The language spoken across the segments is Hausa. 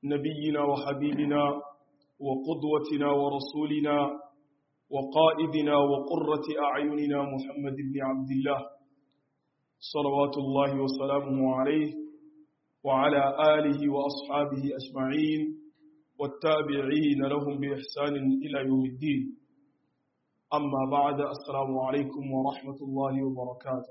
نبينا وحبيبنا وقدوتنا ورسولنا وقائدنا وقرة أعيننا محمد بن عبد الله صلوات الله وسلامه عليه وعلى آله وأصحابه أجمعين والتابعين لهم بإحسان إلى يوم الدين أما بعد السلام عليكم ورحمة الله وبركاته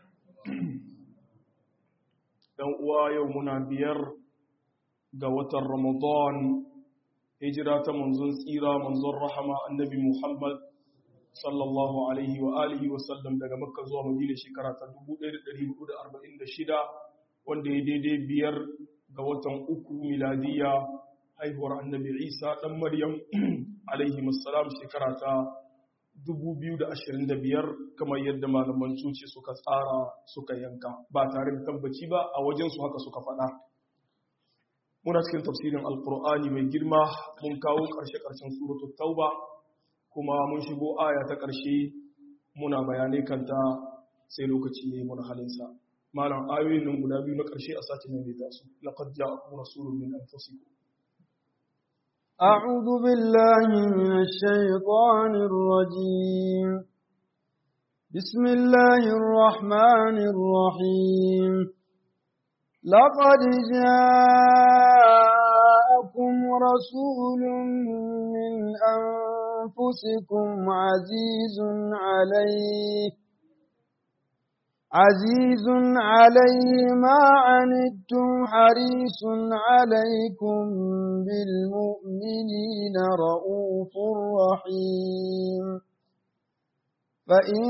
uwa yau muna biyar ga watan Ramadan hijira ta manzon tsira manzon rahama annabi Muhammad sallallahu alaihi wa alihi wa sallam daga Makka zuwa Madina shekara ta 1446 wanda ya daidai biyar ga watan uku miladiya haihuwar annabi Isa dan Maryam alaihi wassalam shekara ta 2025 kamar yadda malaman suce suka tsara suka yanka ba tare da tabbaci ba a wajensu haka suka faɗa muna cikin tafsirin alkur'ani mai girma mun kawo ƙarshe-ƙarshen suratul tauba kuma mun shigo aya ta ƙarshe muna bayanai kanta sai lokaci ne mun halinsa malam ayoyin nan guda biyu na ƙarshe a sati mai ta su laqad ja'akum rasulun min anfusikum أعوذ بالله من الشيطان الرجيم بسم الله الرحمن الرحيم لقد جاءكم رسول من أنفسكم عزيز عليه عزيز عليه ما عنتم حريص عليكم بالمؤمنين رؤوف رحيم فإن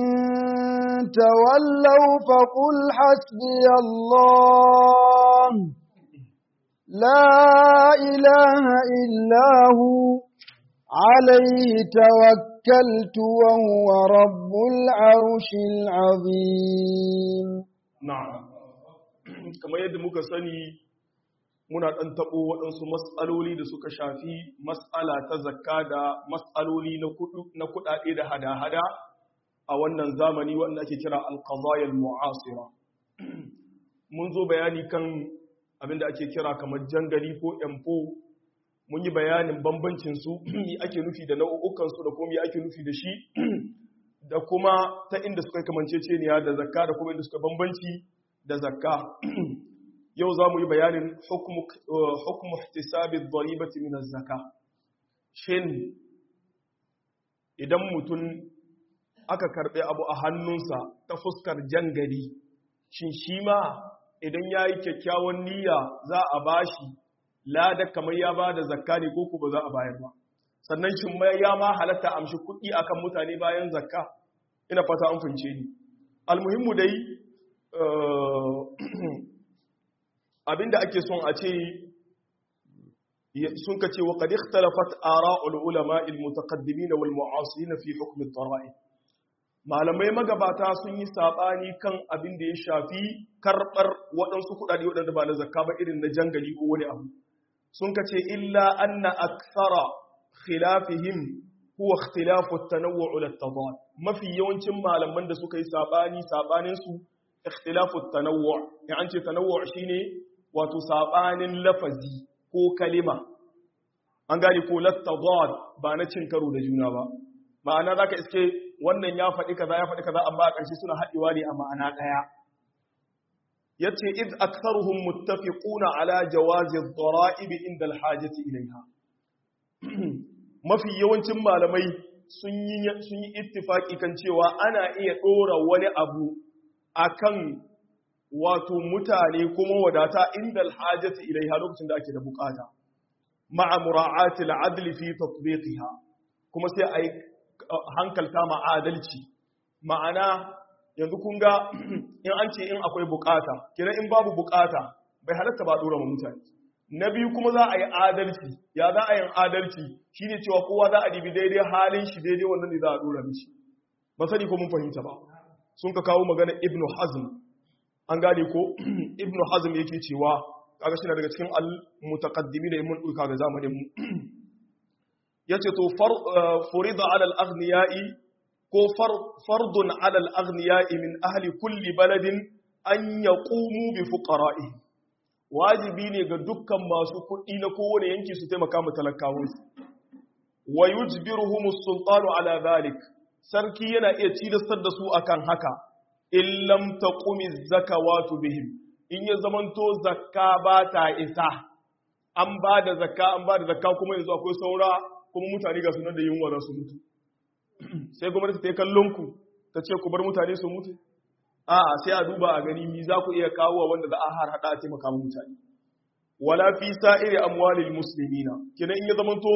تولوا فقل حسبي الله لا إله إلا هو عليه توكلت وهو رب العرش العظيم na'am kamar yadda muka sani muna ɗan taɓo waɗansu matsaloli da suka shafi matsala ta zakka da matsaloli na kuɗaɗe da hada-hada a wannan zamani wanda ake kira alƙazayar mu'asira mun zo bayani kan abinda ake kira kamar jangali ko empo mun yi bayanin bambancinsu yi ake nufi da nau'ukansu da kuma yi ake nufi da shi da kuma ta inda suka kamanceceniya da zakka da kuma inda suka bambanci da zakka yau za mu yi bayanin hukumu ihtisabi dharibati min az-zaka shin idan mutum aka karbe abu a hannunsa ta fuskar jangari shin shi ma idan yayi kyakkyawan niyya za a bashi lada kamar ya ba da zakka ne ko ba za a bayar ba sannan shin ya ma halatta amshi kuɗi akan mutane bayan zakka ina fata an fince ni almuhimmu dai abinda ake son a ce sun ka ce wa qad ikhtalafat ara'ul ulama al mutaqaddimin wal mu'asirin fi hukm al dara'i malamai magabata sun yi sabani kan abin da ya shafi karbar waɗansu kuɗaɗe waɗanda ba na zakka ba irin na jangali ko wani abu sun ka ce illa anna akthara khilafihim huwa ikhtilafu at-tanawwu' lit-tadad mafi yawancin malaman da suka yi sabani sabanin su ikhtilafu at-tanawwu' ya an ce tanawwu' shine wato sabanin lafazi ko kalima an gani ko lit-tadad ba na cin karo da juna ba ma'ana zaka iske wannan ya faɗi kaza ya faɗi kaza amma a ƙarshe suna haɗewa ne a ma'ana ɗaya yace id aktharuhum muttafiquna ala jawazi ad-dara'ib inda al-hajati ilayha mafi yawancin malamai sun yi sun yi ittifaki kan cewa ana iya dora wani abu akan wato mutane kuma wadata inda al-hajati ilayha lokacin da ake da bukata ma'a mura'ati al-adl fi tatbiqiha kuma sai ai hankalta ma adalci ma'ana yanzu kun ga in an ce in akwai bukata kira in babu bukata bai halatta ba dora mutane na biyu kuma za a yi adalci ya za a yi adalci shine cewa kowa za a dibi daidai halin shi daidai wannan ne za a dora mishi ba sani ko mun fahimta ba sun ka kawo magana ibnu hazm an gane ko ibnu hazm yake cewa kaga shi daga cikin al mutaqaddimi da mun duka ga zamanin mu yace to furida ala al aghniyai ko fardun alal aghniya'i min ahli kulli baladin an yaqumu bi fuqara'i wajibi ne ga dukkan masu kuɗi na kowane yanki su taimaka mu talakawansu wa yujbiruhum as-sultanu ala dhalik sarki yana iya cilastar da su akan haka in lam taqumi zakawatu bihim in ya zamanto zakka ba ta isa an ba da zakka an ba da zakka kuma yanzu akwai saura kuma mutane ga sunan da yunwa za su mutu sai gwamnati ta yi kallon ku ta ce ku bar mutane su mutu a sai a duba a gani mi za ku iya kawo wanda za a har hada a taimaka mutane wala fi sa'iri amwalil muslimina kina in ya zamanto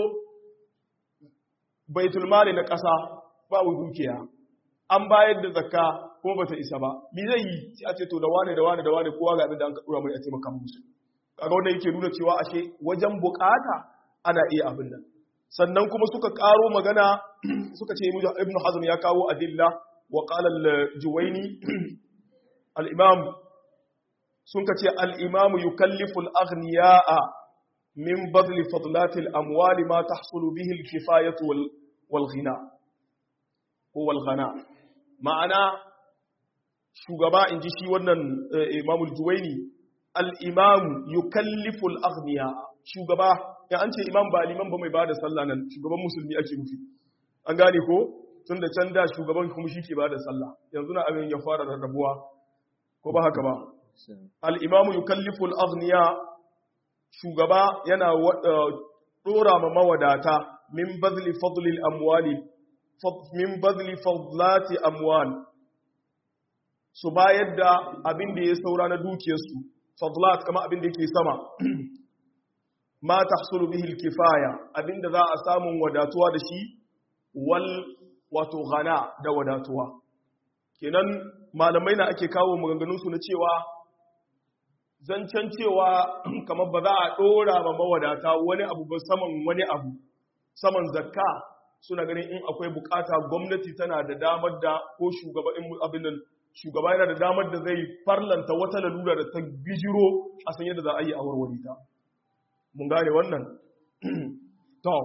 baitul mali na ƙasa babu dukiya an bayar da zakka kuma bata isa ba mi zai yi sai a ce to da wane da wane da wane kowa ga abin da an dora mai a taimaka musu kaga wannan yake nuna cewa ashe wajen bukata ana iya abin nan sannan kuma suka karo magana suka ce ibnu hazm ya kawo adilla wa qala al-juwayni al-imam sun ka ce al-imam yukallifu al-aghniya'a min badli fadlati al-amwali ma tahsulu bihi al-kifayatu wal ghina ko wal ghana ma'ana shugaba inji shi wannan imam al-juwayni al-imam yukallifu al-aghniya shugaba ya an ce imam ba liman ba mai bada sallah nan shugaban musulmi ake nufi an gane ko tun da can da shugaban kuma shi ke bada sallah yanzu na abin ya fara rarrabuwa ko ba haka ba al-imam yukallifu al-aghniya shugaba yana dora ma mawadata min badli fadli al-amwali min badli fadlati amwal su bayar da abin da ya saura na dukiyarsu fadlat kama abin da yake sama ma tahsulu bihi al-kifaya abin da za a samu wadatuwa da shi wal wato ghana da wadatuwa kenan malamai na ake kawo maganganun su na cewa zancen cewa kamar ba za a dora ma mawadata wani abu ba saman wani abu saman zakka suna ganin in akwai bukata gwamnati tana da damar da ko shugaba in abin nan shugaba yana da damar da zai farlanta wata lalura da ta bijiro a san yadda za a yi a warware ta mun gane wannan to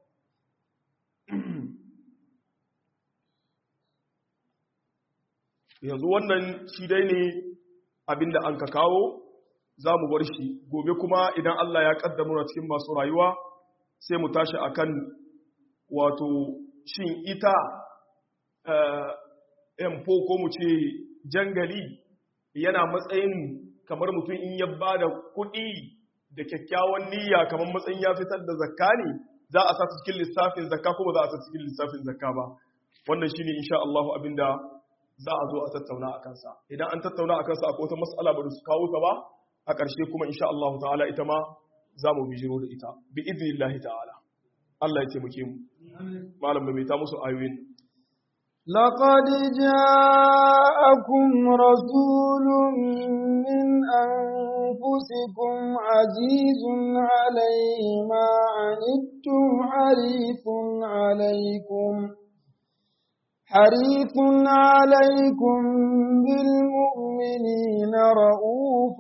yanzu wannan shi dai ne abinda an ka kawo za mu bar shi gobe kuma idan Allah ya kaddamuna na cikin masu rayuwa sai mu tashi akan wato shin ita empo ko mu ce jangali yana matsayin kamar mutum in ya ba da kuɗi da kyakkyawan niyya kamar matsayin ya fitar da zakka ne za a sa cikin lissafin zakka ko ba za a sa cikin lissafin zakka ba wannan shine insha Allah abinda za a zo a tattauna a kansa idan an tattauna a kansa akwai wata mas'ala ba da su kawo ta ba a ƙarshe kuma insha Allah ta'ala ita ma za mu bijiro da ita bi idnillahi ta'ala Allah ya taimake mu malam mai ta musu ayoyin لقد جاءكم رسول من أنفسكم عزيز عليه ما عنتم حريص عليكم حريص عليكم بالمؤمنين رؤوف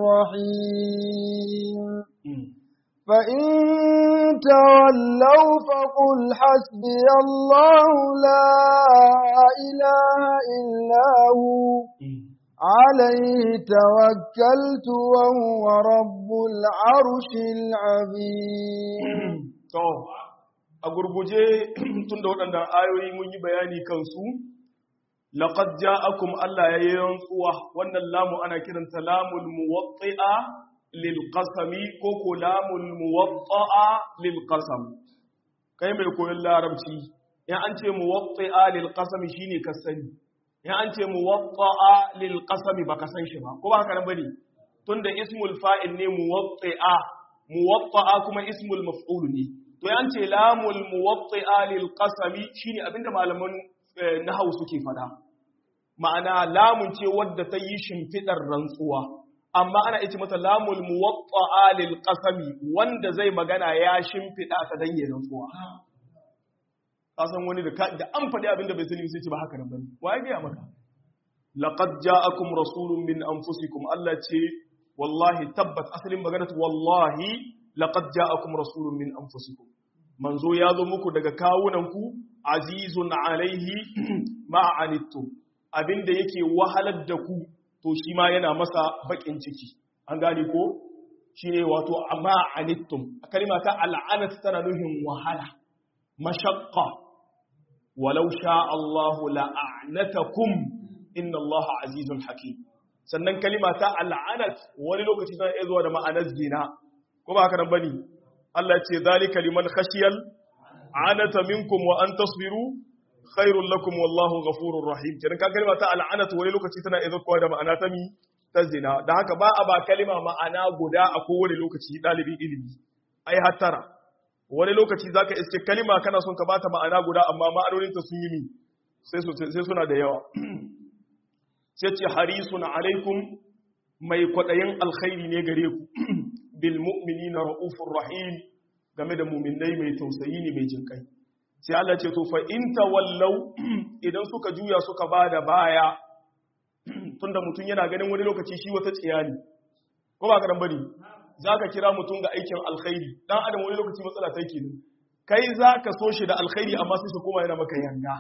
رحيم فإن تولوا فقل حسبي الله لا إله إلا هو عليه توكلت وهو رب العرش العظيم a gurguje tun da waɗannan ayoyi mun yi bayani kansu laqad ja'akum Allah ya yi rantsuwa wannan lamu ana kiranta lamul muwatti'a lil qasami ko ko lamul muwatta'a lil qasam kai mai koyon larabci in an ce muwatti'a lil qasami shine ka sani in an ce muwatta'a lil qasami baka san shi ba ko ba haka nan bane tunda ismul fa'il ne muwatti'a muwatta'a kuma ismul maf'ul ne to yan ce lamul muwatti'a lil qasami shine abinda malaman nahwu suke fada ma'ana lamun ce wadda ta yi shimfidar rantsuwa amma ana ce mata lamul muwatta'a lil qasami wanda zai magana ya shimfida ta dan yin rantsuwa kasan wani da da an faɗi abinda bai sani sai ce ba haka nan bane waye ga maka laqad ja'akum rasulun min anfusikum Allah ce wallahi tabbat asalin magana wallahi laqad ja'akum rasulun min anfusikum manzo ya zo muku daga kawunanku azizun alaihi ma anittum abinda yake wahalar da ku to shi ma yana masa bakin ciki an gane ko shine wato amma anittum kalima ta al'anat tana nuhin wahala mashaqqa walau sha Allah la'anatakum inna Allah azizun hakim sannan kalima ta al'anat wani lokaci tana iya zuwa da ma'anar zina ko ba haka nan bane Allah ya ce zalika liman khashiyal anata minkum wa an tasbiru khairul lakum wallahu ghafurur rahim kenan ka kalma ta al'anatu wani lokaci tana iya zuwa da ma'ana ta mi ta zina da haka ba a ba kalma ma'ana guda a kowane lokaci dalibin ilimi ai hattara wani lokaci zaka iske kalma kana son ka bata ma'ana guda amma ma'anonin ta sun yi mi sai sai suna da yawa sai ce harisun alaikum mai kwadayin alkhairi ne gare ku bil mu'minina raufur rahim game da mu'minai mai tausayi ne mai jinkai sai Allah ce to fa in tawallau idan suka juya suka bada baya tunda mutum yana ganin wani lokaci shi wata tsiya ne ko ba karan bane zaka kira mutum ga aikin alkhairi dan adam wani lokaci matsala ta yake ne kai zaka so shi da alkhairi amma sai su koma yana maka yanga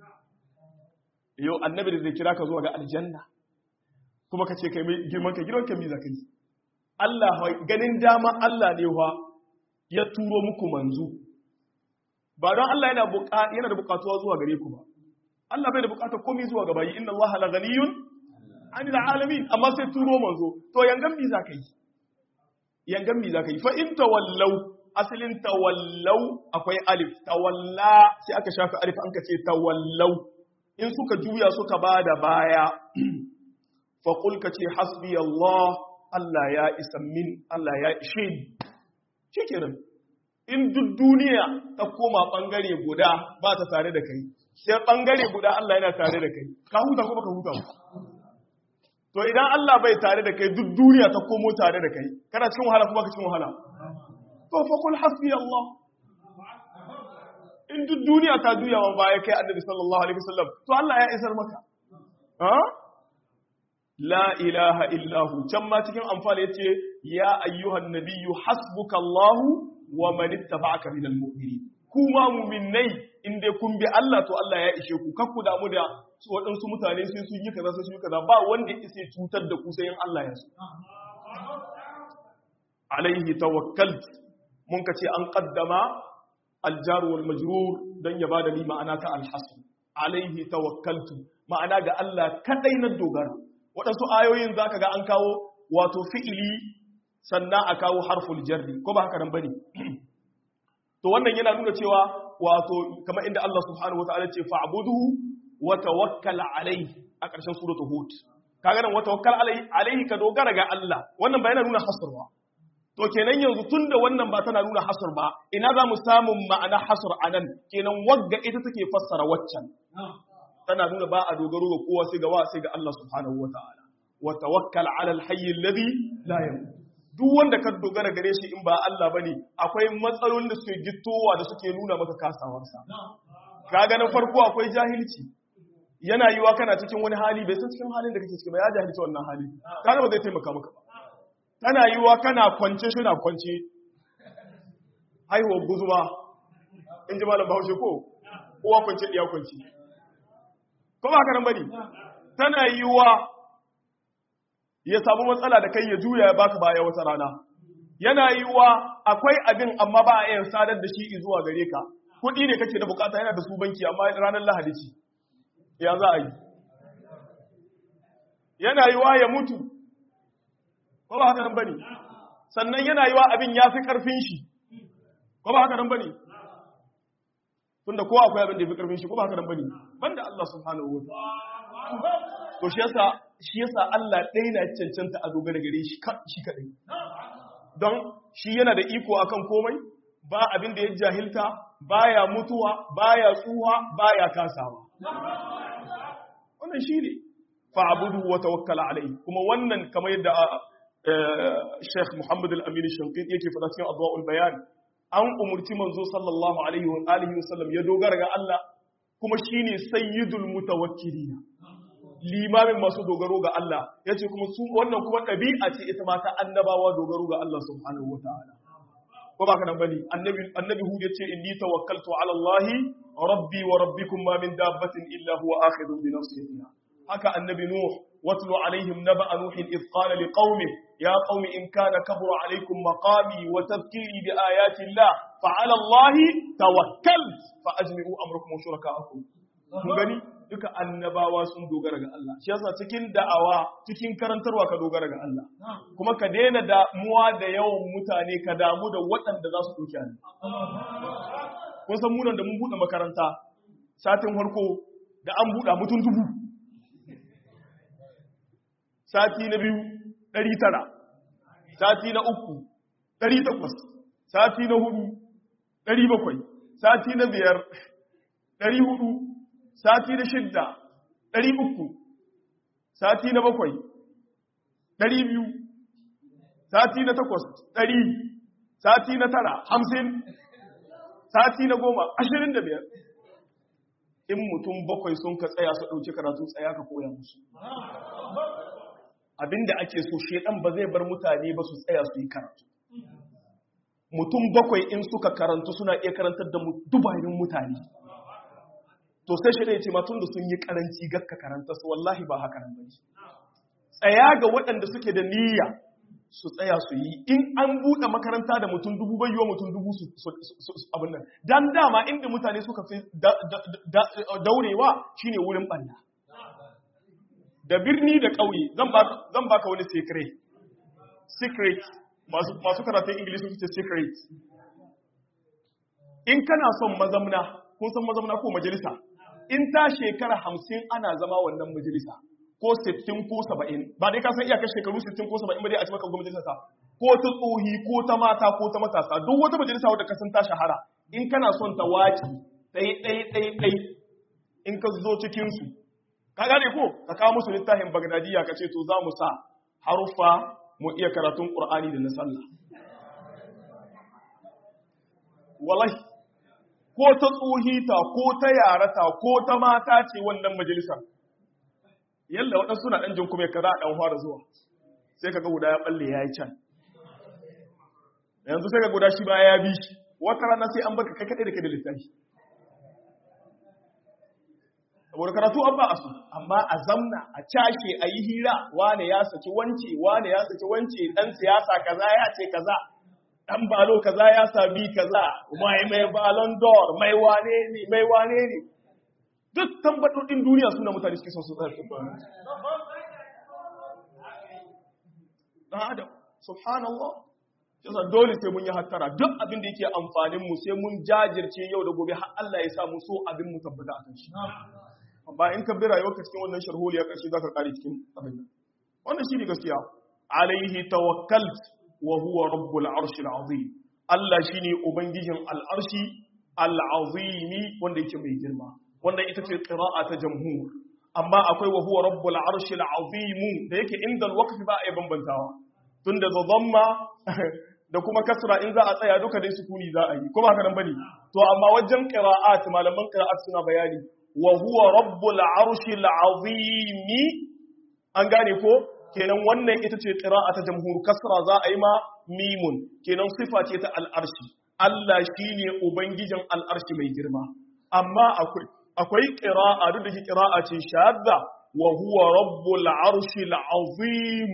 yau annabi da zai kira ka zuwa ga aljanna kuma ka ce kai mai girman ka girman ka mi zaka yi Allah ganin dama Allah ne wa ya turo muku manzo ba don Allah yana yana da bukatuwa zuwa gare ku ba Allah bai da bukatar komai zuwa ga bayi inna Allah la ghaniyun 'anil alamin amma sai turo manzo to yangan mi zaka yi yangan mi zaka yi fa in tawallau asalin tawallau akwai alif tawalla sai aka shafi alif an ka ce tawallau in suka juya suka bada baya fa qul ka ce hasbi Allah Allah ya isa min Allah ya ishe ni shikenan in duk duniya ta koma bangare guda ba ta tare da kai sai bangare guda Allah yana tare da kai ka huta ko baka huta to idan Allah bai tare da kai duk duniya ta komo tare da kai kana cikin wahala kuma ka cikin wahala to fa kul hasbi Allah in duk duniya ta juya wa baya kai annabi sallallahu alaihi wasallam to Allah ya isar maka ha la ilaha illahu can ma cikin amfani yace ya ayyuhan nabiyyu hasbuka Allah wa man ittaba'aka minal mu'minin kuma mu'minai in dai kun bi Allah to Allah ya ishe ku kakku damu da su waɗansu mutane sai sun yi kaza sai sun yi kaza ba wanda isa cutar da ku sai in Allah ya so alaihi tawakkalt mun ka ce an qaddama aljar wal majrur dan ya bada ni ma'ana ta alhasr alaihi tawakkaltu ma'ana ga Allah kadai na dogara waɗansu ayoyin zaka ga an kawo wato fi'ili sannan a kawo harful jarri ko ba haka nan bane to wannan yana nuna cewa wato kamar inda Allah subhanahu wataala ce fa'buduhu wa tawakkal alayhi a ƙarshen suratul hud kaga nan wa tawakkal alayhi alayhi ka dogara ga Allah wannan ba yana nuna hasr ba to kenan yanzu tunda wannan ba tana nuna hasr ba ina za mu samu ma'ana hasr anan kenan wagga ita take fassara waccan tana nuna ba a dogaro ga kowa sai ga wa sai ga Allah subhanahu wataala wa tawakkal ala al-hayy alladhi la yamut duk wanda ka dogara gare shi in ba Allah bane akwai matsalolin da suke gittowa da suke nuna maka kasawarsa kaga na farko akwai jahilci yana yiwa kana cikin wani hali bai san cikin halin da kake ciki ba ya jahilci wannan hali kaga ba zai taimaka maka ba tana yiwa kana kwance shi na kwance haihuwar guzuma in ji malam bahaushe ko uwa kwance ɗiya kwance ko ba haka nan bane tana yiwa ya samu matsala da kai ya juya ya baka baya wata rana yana yiwuwa akwai abin amma ba a iya sadar da shi zuwa gare ka kuɗi ne kake da bukata yana da su banki amma ranar lahadi ce ya za a yi yana yiwuwa ya mutu ko ba haka nan bane sannan yana yiwuwa abin ya fi karfin shi ko ba haka nan bane tunda kowa akwai abin da ya fi karfin shi ko ba haka nan bane banda Allah subhanahu wa ta'ala to shi yasa shi yasa Allah ɗaya na cancanta a dogara gare shi shi kaɗai don shi yana da iko akan komai ba abin da ya jahilta baya mutuwa baya tsuwa baya kasawa wannan shi ne fa'abudu wa tawakkala alai kuma wannan kamar yadda Sheikh Muhammad Al-Amin Shankit yake faɗa cikin Adwa'ul Bayan an umurci manzo sallallahu alaihi wa alihi wa sallam ya dogara ga Allah kuma shine sayyidul mutawakkilina limamin masu dogaro ga Allah ya ce kuma su wannan kuma ɗabi'a ce ita mata annabawa dogaro ga Allah subhanahu wa ta'ala. Ko ba ka nan bane annabi annabi Hud ya ce inni tawakkaltu ala Allah rabbi wa rabbikum ma min dabbatin illa huwa akhidun bi nasriha. Haka annabi Nuh watlu alaihim naba'a nuhin id qala liqaumihi ya qaumi in kana kabura alaikum maqami wa tadhkiri bi ayati Allah fa ala Allah tawakkalt fa ajmi'u amrakum wa shurakaakum kun gani duka annabawa sun dogara ga Allah shi yasa cikin da'awa cikin karantarwa ka dogara ga Allah kuma ka daina damuwa da yawan mutane ka damu da waɗanda za su ɗauki hannu kun san munan da mun buɗe makaranta satin farko da an buɗa mutum dubu sati na biyu ɗari tara sati na uku ɗari takwas sati na hudu ɗari bakwai sati na biyar ɗari hudu sati na shidda ɗari uku sati na bakwai ɗari biyu sati na takwas ɗari sati na tara hamsin sati na goma ashirin da biyar in mutum bakwai sun ka tsaya su ɗauki karatu tsaya ka koya musu abinda ake so shedan ba zai bar mutane ba su tsaya su yi karatu mutum bakwai in suka karantu suna iya karantar da dubayin mutane to sai shi ya ce matun da sun yi karanci gakka karanta su wallahi ba haka nan bane tsaya ga waɗanda suke da niyya su tsaya su yi in an buɗe makaranta da mutum dubu bai yiwa mutum dubu su abin nan dan dama inda mutane suka fi daurewa shine wurin ɓanna da birni da ƙauye zan baka wani secret secret masu karatun ingilishi sun ce secret in kana son mazamna kun san mazamna ko majalisa in ta shekara hamsin ana zama wannan majalisa ko sittin ko saba'in ba dai ka san iyakar shekaru sittin ko saba'in ba dai a ci maka majalisa ta ko ta tsohi ko ta mata ko ta matasa duk wata majalisa wadda ka san ta shahara in kana son ta waki ɗai ɗai ɗai ɗai in ka zo cikinsu ka gane ko ka kawo musu littafin bagdadiya ka ce to za mu sa haruffa mu iya karatun ƙur'ani da na sallah wallahi ko ta tsohita ko ta yarata ko ta mata ce wannan majalisar yalla waɗansu suna ɗan jin kuma kaza a ɗan fara zuwa sai ka ga guda ya ɓalle ya yi can yanzu sai ka guda shi ba ya bi shi wata rana sai an baka kai kaɗai da kai da littafi saboda karatu an ba a su amma a zamna a cashe a yi hira wane ya saki wance wane ya saki wance ɗan siyasa kaza ya ce kaza ɗan balo kaza ya sami kaza mai mai balon dor mai wane ne mai wane ne duk tambaɗoɗin duniya suna mutane suke son su tsarki ba ɗan adam subhanallah yasa dole sai mun yi hattara duk abin da yake amfanin mu sai mun jajirce yau da gobe har Allah ya sa mu so abin mu tabbata akan shi amma in ka bi rayuwarka cikin wannan sharholiya ƙarshe za ka ƙare cikin abin nan wannan shi ne gaskiya alaihi tawakkalt wa huwa rabbul arshil azim Allah shine ubangijin al'arshi al'azimi wanda yake mai girma wanda ita ce qira'a ta jamhur amma akwai wa huwa rabbul arshil azim da yake inda alwaqfi ba a bambantawa tunda da dhamma da kuma kasra in za a tsaya duka dai sukuni za a yi kuma haka nan bane to amma wajen qira'at malaman qira'at suna bayani wa huwa rabbul arshil azim an gane ko kenan wannan ita ce qira'a ta jamhur kasra za a yi ma mimun kenan sifa ce ta al'arshi Allah shine ubangijin al'arshi mai girma amma akwai akwai qira'a duk da shi qira'a ce shadda wa huwa rabbul arshil azim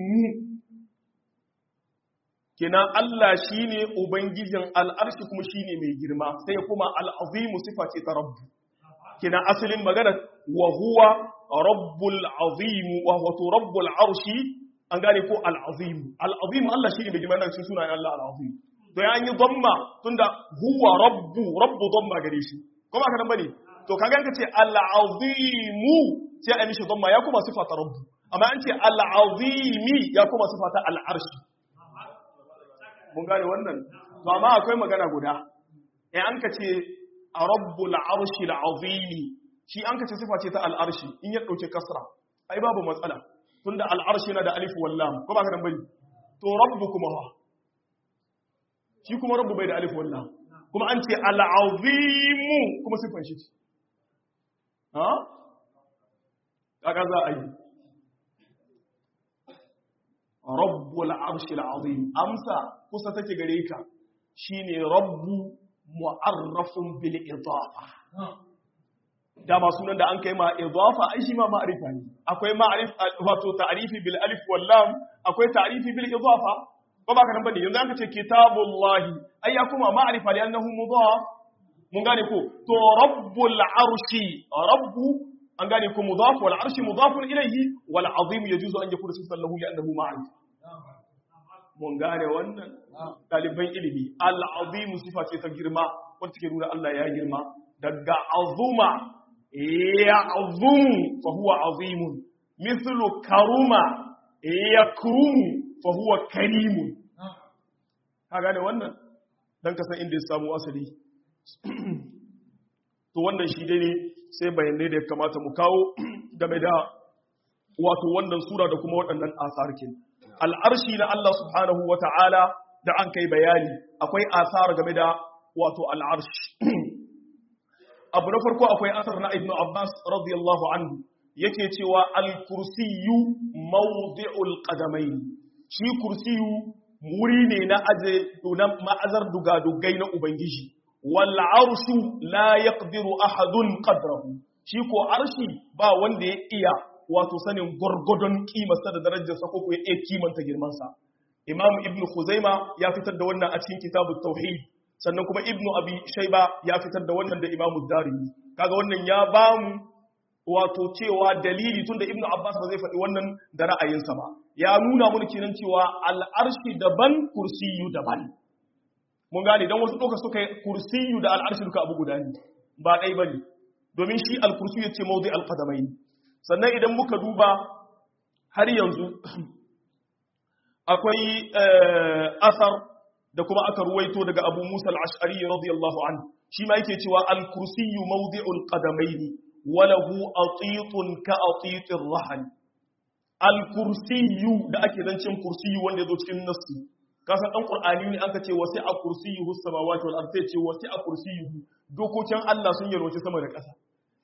kenan Allah shine ubangijin al'arshi kuma shine mai girma sai kuma al'azim sifa ce ta rabbu kenan asalin magana wa huwa rabbul azim wa huwa rabbul arshi an gane ko al-azim al-azim Allah shine mai girma cikin sunayen Allah al-azim to ya yi dhamma tunda huwa rabbu rabbu dhamma gare shi kuma ka bane to kaga ka ce al-azim sai a mishi dhamma ya kuma sifata rabbu amma an ce al-azim ya kuma sifata al-arshi mun gane wannan to amma akwai magana guda eh an ka ce rabbul arshi al-azim shi an ka ce sifa ce ta al-arshi in ya dauke kasra ai babu matsala tunda al'arshi na da alif wallam ko ba ka dan bane to rabbu kuma ha shi kuma rabbu bai da alif wallam kuma an ce al'azim kuma sifan shi ha kaga za a yi rabbul arshi al'azim amsa kusa take gare ka shine rabbu mu'arrafun bil idafa dama sunan da an kai ma idafa ai shi ma ma'rifa ne akwai ma'rif wato ta'rifi bil alif wal lam akwai ta'rifi bil idafa ko ba ka nan bane yanzu an ka ce kitabullahi ai ya kuma ma'rifa li annahu mudaf mun gane ko to rabbul arshi rabbu an gane ko mudaf wal arshi mudafun ilayhi wal azim yajuzu an yakuna sifan lahu li annahu ma'rif mun gane wannan ɗaliban ilimi al azim sifa ce ta girma wanda take nuna Allah ya girma daga azuma ya azumu fa huwa azimun mithlu karuma yakrumu fa huwa karimun ka gane wannan dan ka san inda ya samu asali to wannan shi dai ne sai bayanai da ya kamata mu kawo game da wato wannan sura da kuma waɗannan asarkin al'arshi na Allah subhanahu wa ta'ala da an kai bayani akwai asar game da wato al'arshi abu na farko akwai asar na ibn abbas radiyallahu anhu yake cewa al-kursiyu mawdi'ul qadamain shi kursiyu wuri ne na aje na ma'azar dugadugai na ubangiji wal arshu la yaqdiru ahadun qadrahu shi ko arshi ba wanda ya iya wato sanin gurgudun kimarsa da darajarsa ko ya iya kimanta girmansa imam ibn khuzaima ya fitar da wannan a cikin kitabut tauhid sannan kuma ibnu abi shayba ya fitar da wannan da imamu darimi kaga wannan ya bamu wato cewa dalili tunda ibnu abbas ba zai faɗi wannan da ra'ayinsa ba ya nuna mun kenan cewa al'arshi daban kursiyu daban mun gane dan wasu doka suka kursiyu da al'arshi duka abu guda ne ba dai bane domin shi al-kursiyu yace mawdi al-qadamain sannan idan muka duba har yanzu akwai asar da kuma aka ruwaito daga Abu Musa al-Ash'ari radiyallahu anhu shi ma yake cewa al-kursiyyu mawdi'ul qadamaini wa lahu atitun ka atitir rahl al-kursiyyu da ake zancin kursiyyu wanda yazo cikin nassi ka san dan qur'ani ne aka ce wasi'a kursiyyuhu samawati wal ardi ce wasi'a kursiyyuhu dokokin Allah sun yarwace sama da ƙasa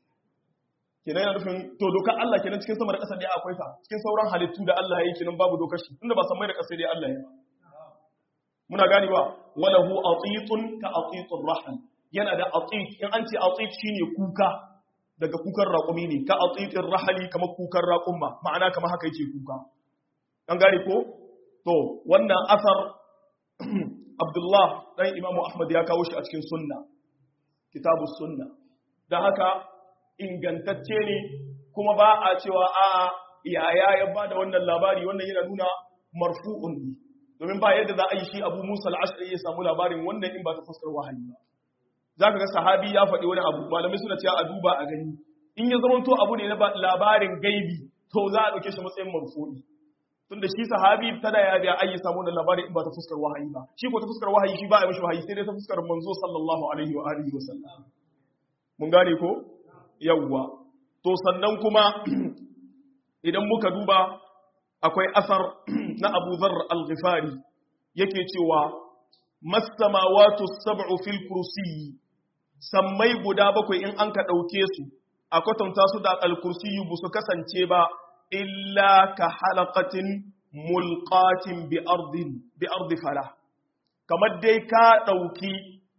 kenan yana nufin to dokar Allah kenan cikin sama da ƙasa dai akwai ta cikin sauran halittu da Allah ya yi kenan babu dokar shi tunda ba san mai da ƙasa dai Allah ya ba muna gani ba walahu atitun ka atitur rahman yana da atit in an ce atit shine kuka daga kukan raƙumi ne ka atitir rahali kamar kukan raƙumma ma'ana kamar haka yake kuka an gane ko to wannan asar Abdullah dan Imam Ahmad ya kawo shi a cikin sunna kitabus sunna dan haka ingantacce ne kuma ba a cewa a'a yaya ya bada wannan labari wannan yana nuna marfu'un ne domin ba yadda za a yi shi abu musa al'ashari ya samu labarin wannan in ba ta fuskar wahayi ba za ka ga sahabi ya faɗi wani abu malamai suna cewa a duba a gani in ya zama to abu ne na labarin gaibi to za a ɗauke shi matsayin marfu'i tun da shi sahabi ta da ya da ayi samu wannan labarin in ba ta fuskar wahayi ba shi ko ta fuskar wahayi shi ba a mishi wahayi sai dai ta fuskar manzo sallallahu alaihi wa alihi wa sallam mun gane ko yawwa to sannan kuma idan muka duba akwai asar na Abu Dharr al-Ghifari yake cewa masamawatu sab'u fil kursiyi sammai guda bakwai in an ka dauke su a kwatanta su da al-kursiyi bu su kasance ba illa ka halaqatin mulqatin bi ardin bi ardi fala kamar dai ka dauki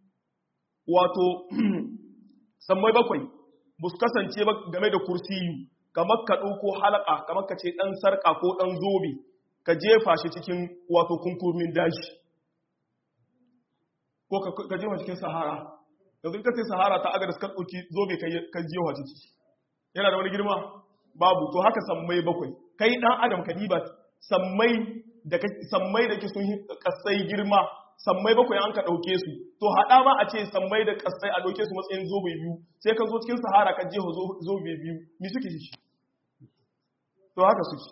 wato sammai bakwai bu su kasance ba game da kursiyi kamar ka ɗauko halaka kamar ka ce ɗan sarƙa ko ɗan zobe ka jefa shi cikin wato kunkurmin daji ko ka jefa cikin sahara yanzu ka ce sahara ta agar ka ɗauki zobe ka jefa ciki yana da wani girma babu to haka sammai bakwai kai ɗan adam ka diba sammai da sammai da ke sun kasai girma sammai bakwai an ka ɗauke su to haɗa ma a ce sammai da kasai a ɗauke su matsayin zobe biyu sai ka zo cikin sahara ka jefa zobe biyu mi suke shi to haka suke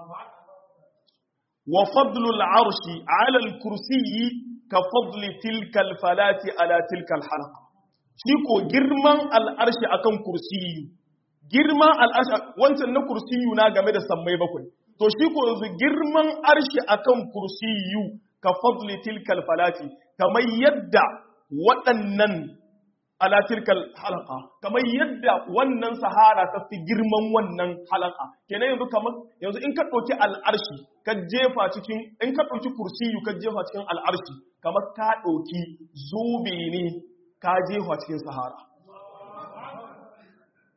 wa fadlul arshi ala al-kursiyyi ka fadli tilka al-falati ala tilka al-halaqa shi ko girman al-arshi akan kursiyyu girman al-arshi wancan na kursiyyu na game da sammai bakwai to shi ko yanzu girman arshi akan kursiyyu ka fadli tilka al-falati kamar yadda waɗannan ala tilkal halaka kamar yadda wannan sahara ta fi girman wannan halaka kenan yanzu kamar yanzu in ka ɗauki al'arshi ka jefa cikin in ka ɗauki kursiyu ka jefa cikin al'arshi kamar ka ɗauki zobe ne ka jefa cikin sahara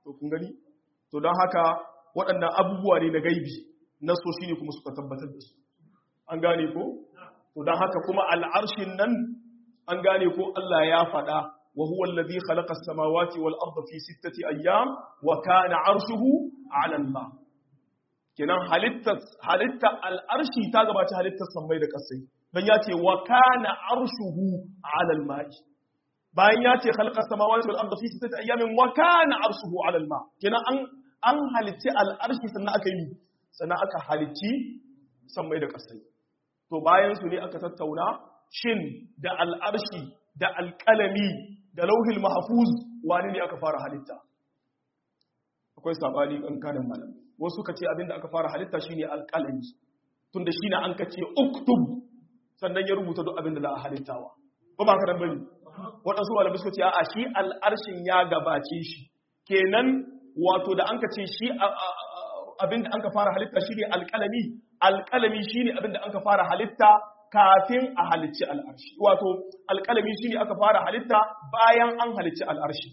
to kun gani to don haka waɗannan abubuwa ne na gaibi na so shi ne kuma suka tabbatar da su an gane ko to don haka kuma al'arshin nan an gane ko Allah ya faɗa wa huwa alladhi khalaqa as-samawati wal arda fi sittati ayyam wa kana 'arshuhu 'ala al-ma kenan halitta halitta al'arshi ta gabaci halittar sammai da kasai dan ya ce wa kana 'arshuhu 'ala al-ma'i bayan ya ce khalaqa as-samawati wal arda fi sittati ayyamin wa kana 'arshuhu 'ala al-ma kenan an an halitti al'arshi sannan aka yi sannan aka halitti sammai da kasai to bayan su ne aka tattauna shin da al'arshi da alƙalami da lauhil mahafuz wani ne aka fara halitta akwai sabani ƙanƙanin malam wasu ka ce abinda aka fara halitta shine alƙalami tun da shine an ka ce uktub sannan ya rubuta duk abinda za a halittawa ba ba karan bane waɗansu malamai suka ce a shi al'arshin ya gabace shi kenan wato da an ka ce shi abinda an ka fara halitta shine alƙalami alƙalami shine abinda an ka fara halitta kafin a halicci al'arshi wato alƙalami shine aka fara halitta bayan an halicci al'arshi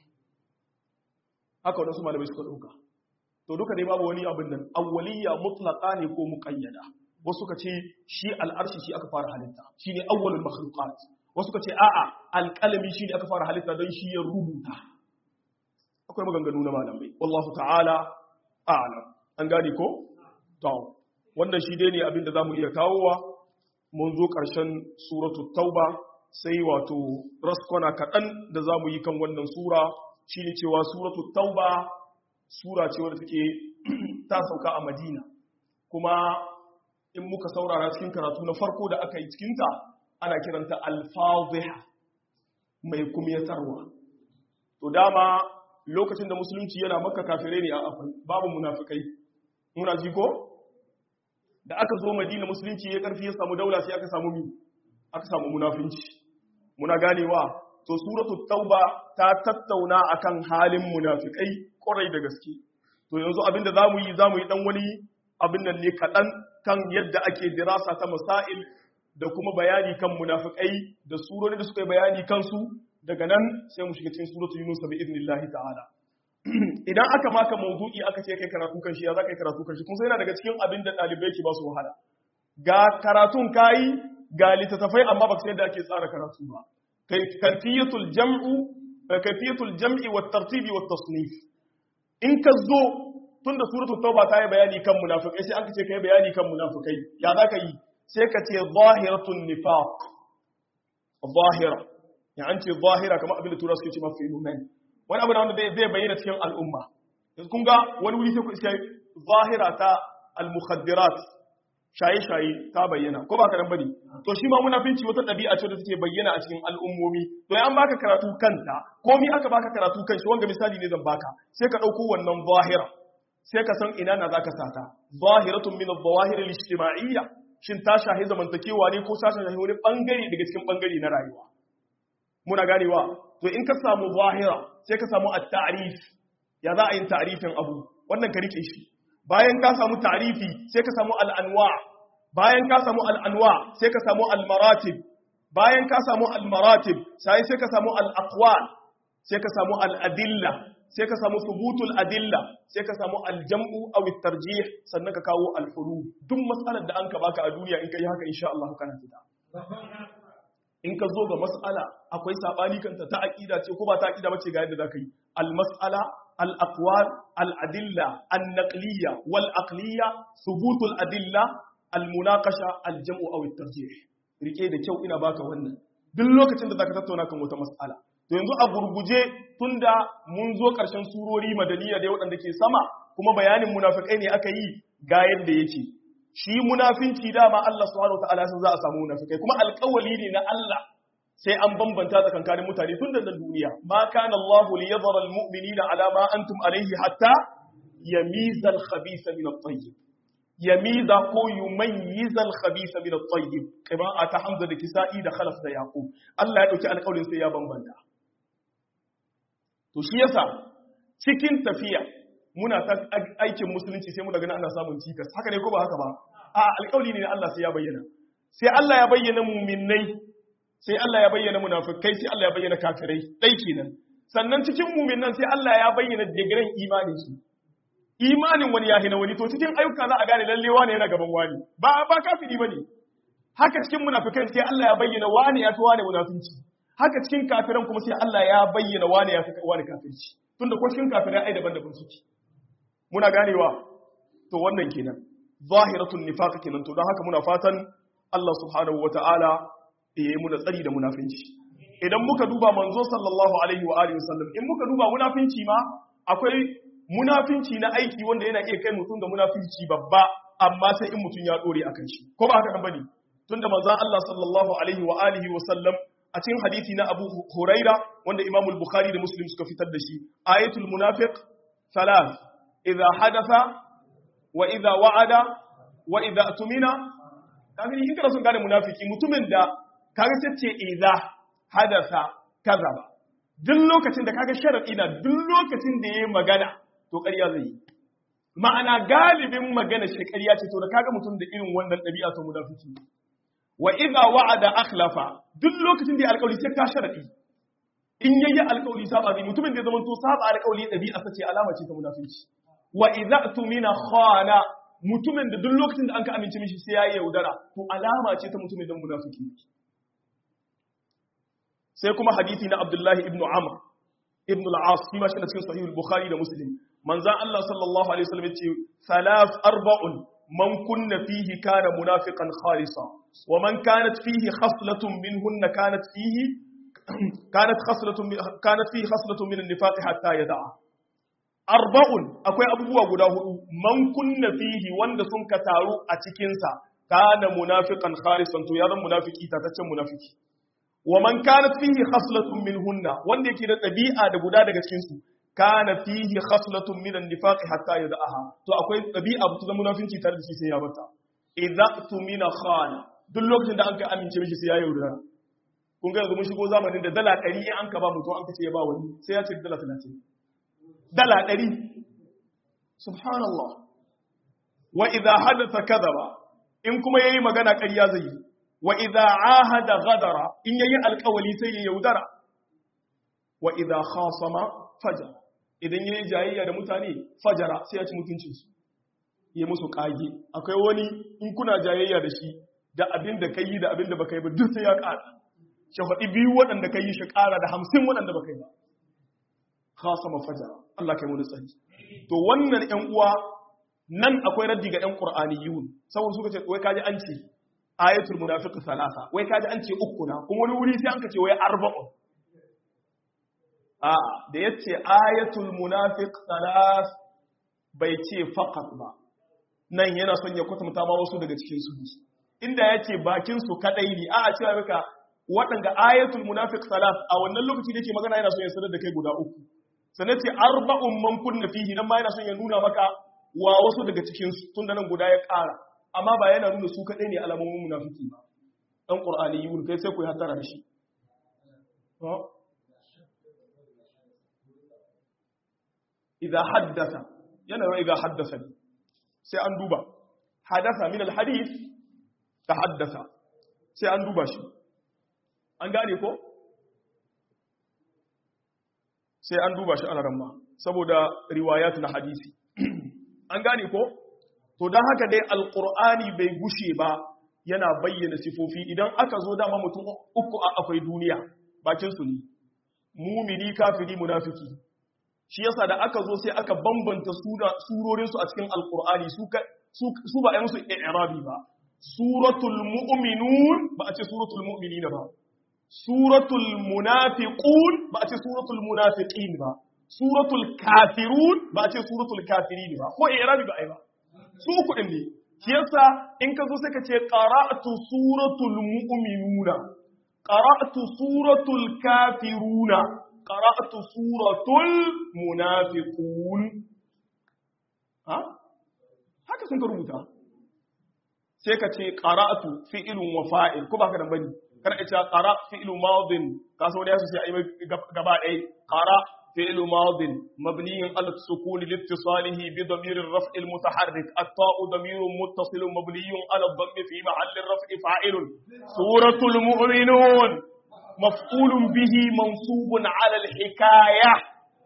haka wadansu malamai suka ɗauka to duka dai babu wani abin nan awwaliya mutlaqa ne ko muqayyada wasu suka ce shi al'arshi shi aka fara halitta shine awwalul makhluqat wasu suka ce a'a alƙalami shine aka fara halitta don shi ya rubuta akwai maganganu na malamai wallahu ta'ala a'lam an gane ko to wannan shi dai ne abin da zamu iya kawowa mun zo ƙarshen suratu tauba sai wato raskwana kaɗan da za mu yi kan wannan sura shi ne cewa suratu tauba sura ce wadda take ta sauka a madina kuma in muka saurara cikin karatu na farko da aka yi cikinta ana kiranta alfaziha mai kumyatarwa to dama lokacin da musulunci yana maka kafirai ne a afin babu munafikai muna ji ko da aka zo madina musulunci ya karfi ya samu daula sai aka samu mi aka samu munafinci muna ganewa to suratul tauba ta tattauna akan halin munafikai kwarai da gaske to yanzu abinda zamu yi zamu yi dan wani abin nan ne kadan kan yadda ake dirasa ta masail da kuma bayani kan munafikai da surori da suka yi bayani kansu daga nan sai mu shiga cikin suratul yunus bi idnillahi ta'ala idan aka maka mawdu'i aka ce kai karatu kan shi ya za ka yi karatu kan shi kun sai yana daga cikin abin da ɗalibai ke ba su wahala ga karatun kayi ga littattafai amma ba sai da ake tsara karatu ba kaifiyatul jam'u kaifiyatul jam'i wa tartibi wa tasnif in ka zo tun da suratul tauba ta yi bayani kan munafikai sai an ce kai bayani kan munafikai ya za ka yi sai ka ce zahiratun nifaq zahira ya an ce zahira kamar abin da tura suke ce mafi phenomenon wani abu da wanda zai bayyana cikin al'umma yanzu kun ga wani wuri sai ku iske zahira ta al-mukhaddirat shaye-shaye ta bayyana ko ba karan bane to shi ma munafinci wata ɗabi'a ce da take bayyana a cikin al'ummomi to an baka karatu kanta komi aka baka karatu kan shi wanga misali ne zan baka sai ka ɗauko wannan zahira sai ka san ina na zaka sata zahiratun min adh-dhawahir al-ijtima'iyya shin ta shahi zamantakewa ne ko ta shahi wani bangare daga cikin bangare na rayuwa muna ganewa to in ka samu zahira sai ka samu at-ta'rif ya za a yin ta'rifin abu wannan ka rike shi bayan ka samu ta'rifi sai ka samu al-anwa bayan ka samu al-anwa sai ka samu al-maratib bayan ka samu al-maratib sai sai ka samu al-aqwal sai ka samu al-adilla sai ka samu thubutul adilla sai ka samu al-jam'u aw at-tarjih sannan ka kawo al-hulul duk mas'alar da an ka baka a duniya in kai haka insha Allah kana fita in ka zo ga mas'ala akwai sabani kanta ta aqida ce ko ba ta aqida bace ga yadda zaka yi al-mas'ala al-aqwal al-adilla an-naqliyya wal-aqliyya thubutul adilla al-munaqasha al-jam'u aw at-tarjih rike da kyau ina baka wannan duk lokacin da zaka tattauna kan wata mas'ala to yanzu a gurguje tunda mun zo karshen surori madaniya da waɗanda ke sama kuma bayanin munafikai ne aka yi ga yadda yake shi munafinci dama Allah subhanahu wataala sun za a samu munafikai kuma alƙawali ne na Allah sai an bambanta tsakankanin mutane tun da nan duniya ma kana Allah li yadhara almu'minina ala ma antum alayhi hatta yamiza al-khabitha min at-tayyib yamiza ko yumayyiza al-khabitha min at-tayyib qira'a ta Hamza da Kisa'i da Khalaf da Yaqub Allah ya dauki alƙawarin sai ya bambanta to shi yasa cikin tafiya muna ta aikin musulunci sai mu daga ana samun cikas haka ne ko ba haka ba a alƙawli ne na Allah sai ya bayyana sai Allah ya bayyana muminai sai Allah ya bayyana munafikai sai Allah ya bayyana kafirai dai kenan sannan cikin mu'minan sai Allah ya bayyana digiran imanin su imanin wani ya hina wani to cikin ayyuka za a gane lalle wani yana gaban wani ba ba kafiri bane haka cikin munafikan sai Allah ya bayyana wani ya fi wani munafinci haka cikin kafiran kuma sai Allah ya bayyana wani ya fi wani kafirci tunda ko cikin kafirai ai daban-daban suke muna ganewa to wannan kenan zahiratun nifaq kenan to don haka muna fatan Allah subhanahu wataala ya yi muna tsari da munafinci idan muka duba manzo sallallahu alaihi wa alihi wasallam in muka duba munafinci ma akwai munafinci na aiki wanda yana iya kai mutum ga munafinci babba amma sai in mutum ya dore akan shi ko ba haka kan bane tunda manzon Allah sallallahu alaihi wa alihi wasallam a cikin hadisi na Abu Huraira wanda Imam al-Bukhari da Muslim suka fitar da shi ayatul munafiq thalath idza hadatha wa idza wa'ada wa idza tumina kaga in kana son gane munafiki mutumin da kaga tace idza hadatha kazaba duk lokacin da kaga sharadi na duk lokacin da yayi magana to ƙarya zai yi ma'ana galibin magana shi ƙarya ce to da kaga mutum da irin wannan ɗabi'a to munafiki wa idza wa'ada akhlafa duk lokacin da ya alƙawari sai ka sharadi in yayi alƙawari saba zai mutumin da ya zama to saba alƙawari ɗabi'a sace alama ce ta munafici wa idza tumina khana mutumin da duk lokacin da an ka amince mishi sai yayi yaudara to alama ce ta mutumin da munafiki sai kuma hadisi na Abdullahi ibn Amr ibn al-As shi ma shi na cikin sahih al-Bukhari da Muslim manzan Allah sallallahu alaihi wasallam yace salaf arba'un man kunna fihi kana munafiqan khalisa wa man kanat fihi khaslatun minhunna kanat fihi kanat khaslatun kanat fihi khaslatun min an-nifaq hatta yada'a arba'un akwai abubuwa guda hudu man kunna fihi wanda sun ka taru a cikin sa kana munafiqan khalisan to ya zan munafiki tataccen munafiki wa man kanat fihi khaslatun minhunna wanda yake da dabi'a da guda daga cikin su kana fihi khaslatun min an-nifaq hatta yad'aha to akwai dabi'a ta zama munafinci tare da shi sai ya bata idza tumina khana duk lokacin da an ka amince mishi sai ya yaudara kun ga yanzu mun shigo zamanin da dala 100 in an ka ba mutum an ka ce ya ba wani sai ya ce dala 30 dala 100 subhanallah wa idza hadatha kadhaba in kuma yayi magana ƙarya zai yi wa idza ahada ghadara in yayi alƙawali sai ya yaudara wa idza khasama fajara idan yayi jayayya da mutane fajara sai ya ci mutuncin su yi musu kage akwai wani in kuna jayayya da shi da abin da kai da abin da baka yi ba duk sai ya ƙara shi faɗi biyu waɗanda kai shi ƙara da hamsin waɗanda baka yi ba khasama fajara Allah kai mu tsari to wannan ƴan uwa nan akwai raddi ga ƴan qur'aniyun saboda suka ce wai kaji an ce ayatul munafiq salasa wai kaji an ce uku na kuma wani wuri sai an ka ce wai arba'un a da yace ayatul munafiq salas bai ce faqat ba nan yana son ya kwatanta ma wasu daga cikin su inda yace bakin su kadai ne a a cewa maka waɗanda ayatul munafiq salas a wannan lokaci da yake magana yana son ya sanar da kai guda uku sannan ce arba'un man kunna fihi nan ma yana son ya nuna maka wa wasu daga cikin su tun da nan guda ya ƙara amma ba yana nuna su kaɗai ne alamomin munafiki ba ɗan ƙur'ani yi kai sai ku yi hatara da shi idan haddasa yana yau idan haddasa ne sai an duba haddasa min alhadis ta haddasa sai an duba shi an gane ko sai an duba shi alaramma saboda riwayat na hadisi an gane ko to don haka dai alkur'ani bai gushe ba yana bayyana sifofi idan aka zo dama mutum uku a akwai duniya bakin su ne mumini kafiri munafiki shi yasa da aka zo sai aka bambanta surorin su a cikin alkur'ani su ba yan su i'rabi ba suratul mu'minun ba a ce suratul mu'minina ba suratul munafiqun ba a ce suratul munafiqin ba suratul kafirun ba a ce suratul kafirin ba ko i'rabi ba ai ba su uku ɗin ne shi yasa in ka zo sai ka ce qara'tu suratul mu'minuna qara'tu suratul kafiruna qara'tu suratul munafiqun ha haka sun ka rubuta sai ka ce qara'tu fi'lun wa fa'il ko ba ka dan bane kana ita qara fi'lu madin ka so da yasu sai ayi gaba ɗaya qara فعل ماض مبني على السكون لاتصاله بضمير الرفع المتحرك الطاء ضمير متصل مبني على الضم في محل الرفع فاعل سورة المؤمنون maf'ulun bihi mansubun ala al-hikaya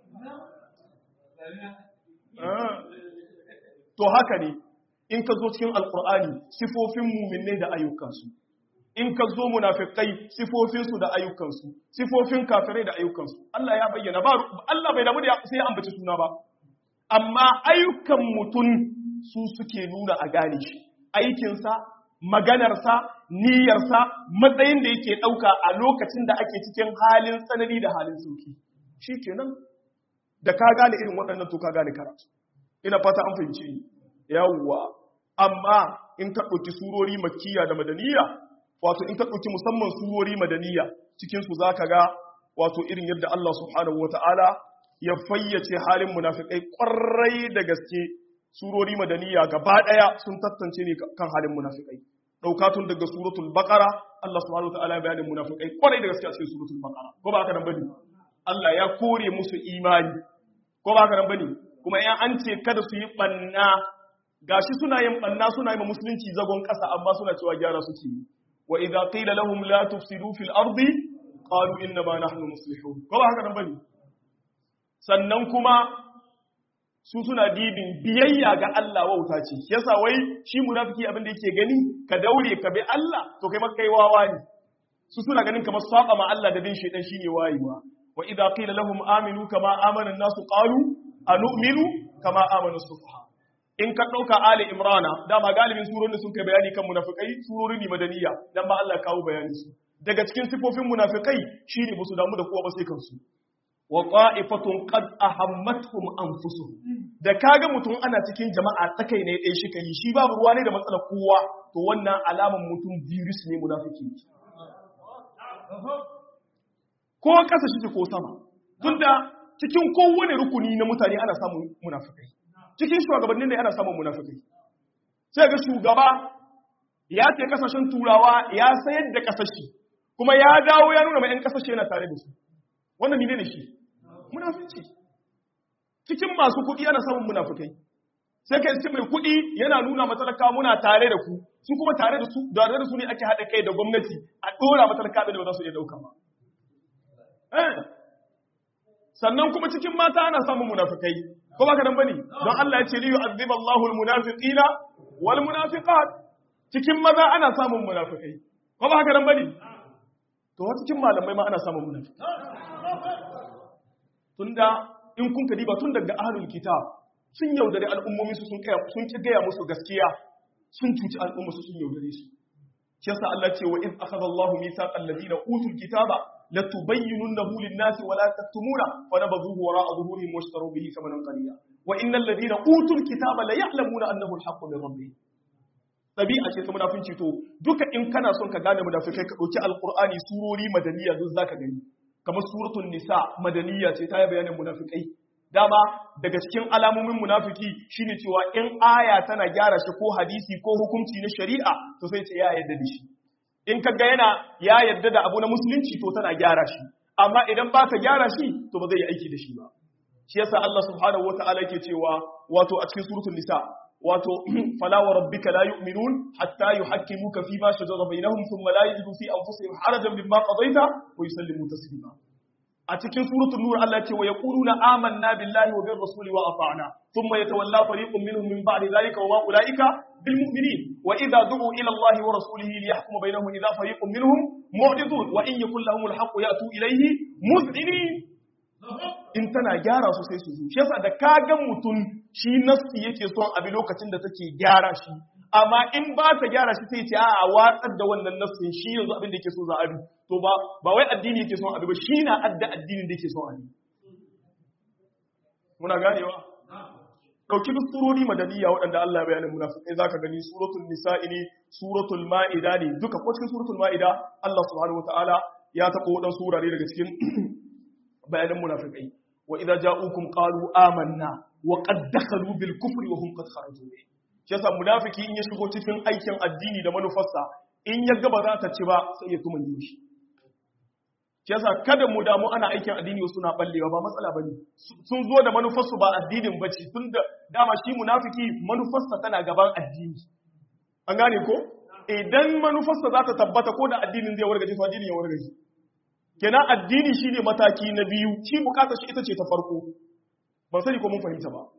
to haka ne in ka zo cikin alkur'ani sifofin muminai da ayyukansu in ka zo munafikai sifofinsu da ayyukansu sifofin kafirai da ayyukansu Allah ya bayyana ba Allah bai damu da sai ya ambaci suna ba amma ayyukan mutum su suke nuna a gane shi aikinsa maganarsa niyyarsa matsayin da yake ɗauka a lokacin da ake cikin halin tsanani da halin sauki shi kenan da ka gane irin waɗannan to ka gane karatu ina fata an fahimci ni yawwa amma in ka ɗauki surori makkiya da madaniya wato in ka ɗauki musamman surori madaniya cikinsu za ka ga wato irin yadda Allah subhanahu wata'ala ya fayyace halin munafikai ƙwarai da gaske surori madaniya gaba ɗaya sun tattance ne kan halin munafikai ɗauka tun daga suratul baqara Allah subhanahu wata'ala ya bayanin munafikai ƙwarai da gaske a cikin suratul baqara ko ba haka nan bane Allah ya kore musu imani ko ba haka nan bane kuma ya an ce kada su yi banna gashi suna yin banna suna yi musulunci zagon ƙasa amma suna cewa gyara suke yi wa idza qila lahum la tufsidu fil ardi qalu inna ma nahnu muslihun ko ba haka nan bane sannan kuma su suna dibin biyayya ga Allah wauta ce yasa wai shi munafiki abin da yake gani ka daure ka bi Allah to kai maka wawa ne su suna ganin kamar saba ma Allah da bin shaitan shine wayewa wa idza qila lahum aminu kama amana an-nasu qalu anu'minu kama amana as-sufaha in ka dauka ali imrana dama galibin surorin da sun kai bayani kan munafikai surori ne madaniya dan ba Allah kawo bayani su daga cikin sifofin munafikai shine ba su damu da kowa ba sai kansu wa qa'ifatun qad ahammatuhum anfusuhum da kaga mutum ana cikin jama'a tsakai ne dai shi kai shi babu ruwa ne da matsalar kowa to wannan alaman mutum virus ne munafiki ko kasa shi ko sama tunda cikin kowane rukuni na mutane ana samun munafikai cikin shugabannin ne ana samun munafikai sai ga shugaba ya ce kasashen turawa ya sayar da kasashe kuma ya dawo ya nuna mai 'yan kasashe yana tare da su wannan mine ne shi munafici cikin masu kuɗi ana samun munafikai sai ka iske mai kuɗi yana nuna matalaka muna tare da ku su kuma tare da su da da su ne ake haɗa kai da gwamnati a ɗora matalaka da ba za su iya ɗauka ba sannan kuma cikin mata ana samun munafikai ko ba ka nan bane don Allah ya ce li yu'adhib Allahu al-munafiqina wal munafiqat cikin maza ana samun munafikai ko ba haka nan bane to wa cikin malamai ma ana samun munafiki tunda in kun kadiba tun daga ahlul kitab sun yaudare al'ummomi su sun kaya sun ki gaya musu gaskiya sun cuci al'umma su sun yaudare su shi yasa Allah ce wa id akhadha Allahu mithaqal ladina utul kitaba latubayyinunahu lin-nasi wa la taktumuna fa nabadhuhu wara'a dhuhurihim washtaru bihi thamanan qalila wa innal ladina utul kitaba la ya'lamuna annahu al-haqqu min rabbihim ɗabi'a ce ta munafinci to duka in kana son ka gane munafikai ka ɗauki alƙur'ani surori madaniya duk zaka gani kamar suratul nisa madaniya ce ta yi bayanin munafikai dama daga cikin alamomin munafiki shine cewa in aya tana gyara shi ko hadisi ko hukunci na shari'a to sai ce ya yarda da shi in ka ga yana ya yarda da abu na musulunci to tana gyara shi amma idan ba ta gyara shi to ba zai yi aiki da shi ba shi yasa Allah subhanahu wataala yake cewa wato a cikin suratul nisa wato fala wa rabbika la yu'minun hatta yuhakkimuka fi ma shajara bainahum thumma la yajidu fi anfusihim harajan mimma qadaita wa yusallimu taslima a cikin suratul nur Allah ce wa yaquluna amanna billahi wa bir rasuli wa ata'na thumma yatawalla fariqun minhum min ba'di dhalika wa ma ulaika bil mu'minin wa idha du'u ila Allah wa rasulihi liyahkuma bainahum idha fariqun minhum mu'ridun wa in yakul lahumul haqqu ya'tu ilayhi muz'inin in tana gyara su sai su zo shi yasa da kaga mutum shi nafsi yake son abi lokacin da take gyara shi amma in ba ta gyara shi sai ce a watsar da wannan nafsin shi yanzu abin da yake so za a bi to ba ba wai addini yake son abi ba shi na adda addinin da yake son abi muna ganewa dauki duk surori madaniya waɗanda Allah ya bayanin munafikai zaka gani suratul nisa'i ne suratul ma'ida ne duka ko cikin suratul ma'ida Allah subhanahu wataala ya taɓa waɗansu wurare daga cikin bayanan munafikai wa idza ja'ukum qalu amanna wa qad dakhalu bil kufri wa hum qad kharaju bi shi yasa munafiki in ya shigo cikin aikin addini da manufarsa in ya ga ba za ta ci ba sai ya kuma yi shi shi yasa kada mu damu ana aikin addini wasu na ballewa ba matsala bane sun zo da manufarsu ba addinin bace tun da dama shi munafiki manufarsa tana gaban addini an gane ko idan manufarsa za ta tabbata ko da addinin zai wargaje to addinin ya wargaje kenan addini shine mataki na biyu shi bukatar shi ita ce ta farko ban sani ko mun fahimta ba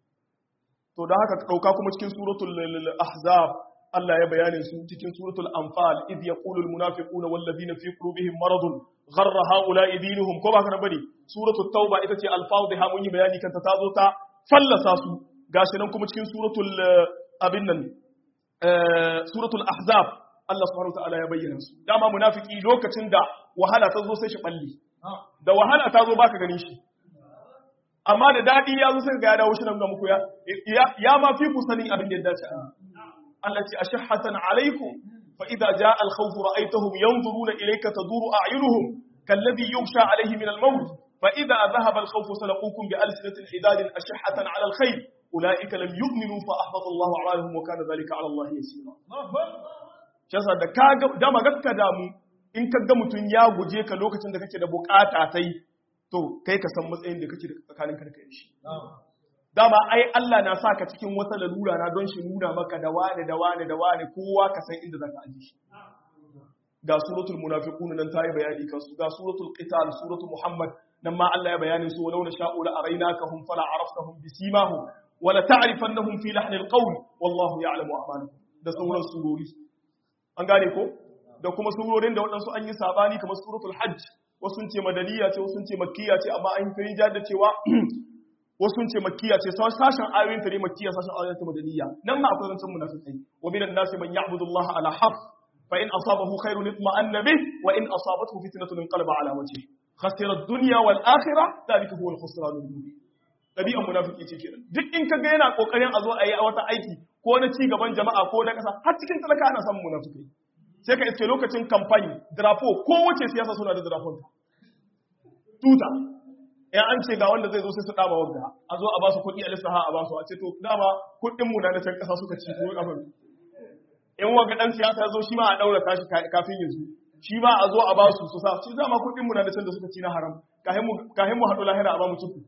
to da haka dauka kuma cikin suratul ahzab Allah ya bayanin su cikin suratul anfal id yaqulul munafiquna wal ladina fi qulubihim maradun gharra haula'i dinuhum ko ba ka bane suratul tauba ita ce alfadhiha mun yi bayani kanta ta zo ta fallasa su gashi nan kuma cikin suratul abin nan suratul ahzab Allah subhanahu wataala ya bayyana su dama munafiki lokacin da wahala ta zo sai shi balli da wahala ta zo baka ganin shi amma da dadi ya zo sai ga ya dawo shi nan ga muku ya ya ma fi ku sanin abin da ya dace Allah ce ashhatan alaikum fa idza jaa al khawf ra'aytahum yanzuruna ilayka taduru a'yunuhum kalladhi yughsha alayhi min al maut fa idza dhahaba al khawf salaqukum bi alsinatin hidadin ashhatan ala al khayr ulaika lam yu'minu fa ahbata Allahu a'malahum wa kana dhalika ala Allah yasira shasa da kaga dama gakka damu in kaga mutun ya guje ka lokacin da kake da bukata tai to kai ka san matsayin da kake da tsakanin ka da kai shi dama ai Allah na sa ka cikin wata lalura na don shi nuna maka da wane da wane da wane kowa ka san inda zaka aje shi ga suratul munafiqun nan tayi bayani kan su ga suratul qital suratul muhammad nan ma Allah ya bayani su walau na sha'u la arainakahum fala araftahum bisimahum wala ta'rifannahum fi lahnil qawl wallahu ya'lamu a'malahum da sauran surori an gane ko da kuma surorin da waɗansu an yi sabani kamar suratul hajj wasu sun ce madaniya ce wasu sun ce makkiya ce amma an yi da cewa wasu sun ce makkiya ce sashen ayoyin ta ne makkiya sashen ayoyin ta madaniya nan ma akwai zancen munafiqai wa minan nasi man ya'budu Allah ala haf fa in asabahu khairun itma'anna bih wa in asabathu fitnatun inqalaba ala wajhihi khasira ad-dunya wal akhirah dhalika huwa al-khusran al-mubin dabi'an munafiki ce kenan duk in kaga yana kokarin a zo a yi wata aiki ko na ci gaban jama'a ko na kasa har cikin talaka ana samun munafikai sai ka iske lokacin kamfani drapo ko wace siyasa suna da drapon tuta ya an ce ga wanda zai zo sai su dama wanda a zo a ba su kuɗi a lissaha a ba su a ce to dama kuɗin mu na na can ƙasa suka ci ko abin in wanga dan siyasa zo shi ma a daura tashi kafin ya zo shi ma a zo a ba su su sa shi dama kuɗin mu na na can da suka ci na haram kahin mu kahin mu haɗu lahira a ba mu ciku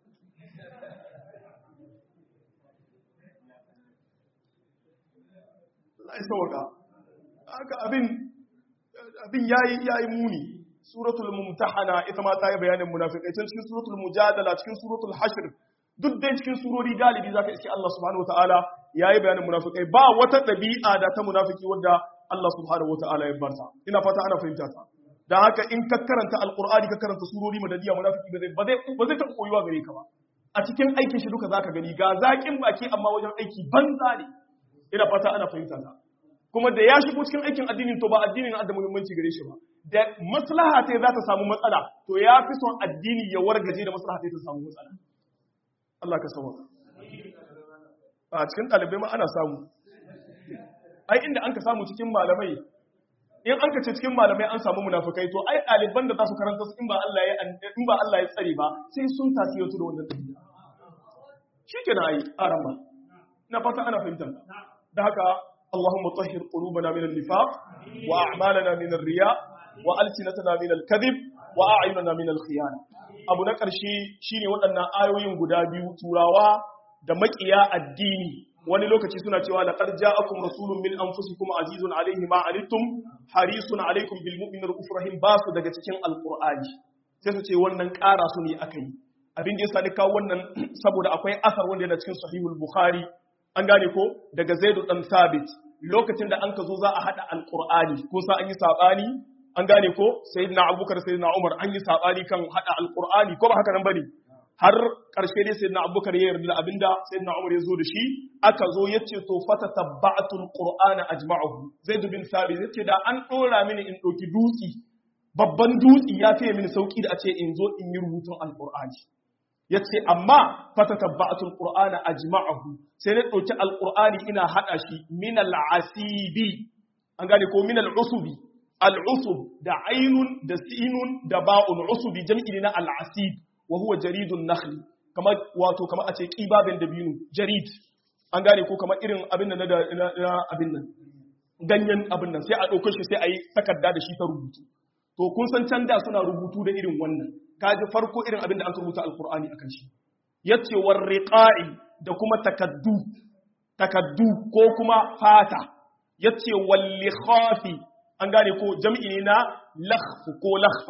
Allah ya sauka haka abin abin yayi yayi muni suratul mumtahana ita ma ta yi bayanin munafiqai tun cikin suratul mujadala cikin suratul hashr duk dai cikin surori galibi zaka iske Allah subhanahu wataala yayi bayanin munafiqai ba wata dabi'a da ta munafiki wanda Allah subhanahu wataala ya barta ina fata ana fahimta ta dan haka in ka karanta alqur'ani ka karanta surori madaniya munafiki ba zai ba zai ba zai taɓa koyuwa gare ka ba a cikin aikin shi duka zaka gani ga zakin baki amma wajen aiki banza ne ina fata ana fahimta ta kuma da ya shigo cikin aikin addinin to ba addinin da muhimmanci gare shi ba da maslaha ta za ta samu matsala to ya fi son addini ya wargaje da maslaha ta ta samu matsala Allah ka sauka a cikin ɗalibai ma ana samu ai inda an ka samu cikin malamai in an ka ce cikin malamai an samu munafukai to ai ɗaliban da za su karanta su in ba Allah ya in ba Allah ya tsare ba sai sun tasiri da wannan tafiya shikenan ai aramba na fata ana fahimta da haka اللهم طهر قلوبنا من النفاق وأعمالنا من الرياء وألسنتنا من الكذب وأعيننا من الخيانة abu na ƙarshe shine waɗannan ayoyin guda biyu turawa da maƙiya addini wani lokaci suna cewa laqad ja'akum rasulun min anfusikum azizun alayhi ma anittum harisun alaykum bil mu'minina rahim ba su daga cikin alqur'ani sai su ce wannan ƙara su ne akai abin da yasa ni kawo wannan saboda akwai asar wanda yana cikin sahihul bukhari an gane ko daga zaidu dan sabit lokacin da an ka zo za a hada alqur'ani ko sa an yi sabani an gane ko sayyidina abubakar sayyidina umar an yi sabani kan hada alqur'ani ko ba haka nan bane har karshe dai sayyidina abubakar ya yarda abinda sayyidina umar ya zo da shi aka zo yace to fata tabba'atu alqur'ana ajma'uhu zaid bin sabit yace da an dora mini in doki dutsi babban dutsi ya fiye mini sauki da a ce in zo in yi rubutun alqur'ani ya ce amma fata tabba'atul qur'ana ajma'ahu sai na ɗauki alqur'ani ina haɗa shi min al'asibi an gane ko min al'usubi al'usub da ainun da sinun da ba'un usubi jam'i ne na al'asib wa huwa jaridun nakhli kamar wato kamar a ce qibabin dabinu jarid an gane ko kamar irin abin nan na abin nan ganyen abin nan sai a ɗauko shi sai a yi takarda da shi ta rubutu to kun san can da suna rubutu da irin wannan kaji farko irin abin da an rubuta alkur'ani akan shi yace war riqa'i da kuma takaddu takaddu ko kuma fata yace wal likhafi an gane ko jam'i ne na lakhf ko lakhfa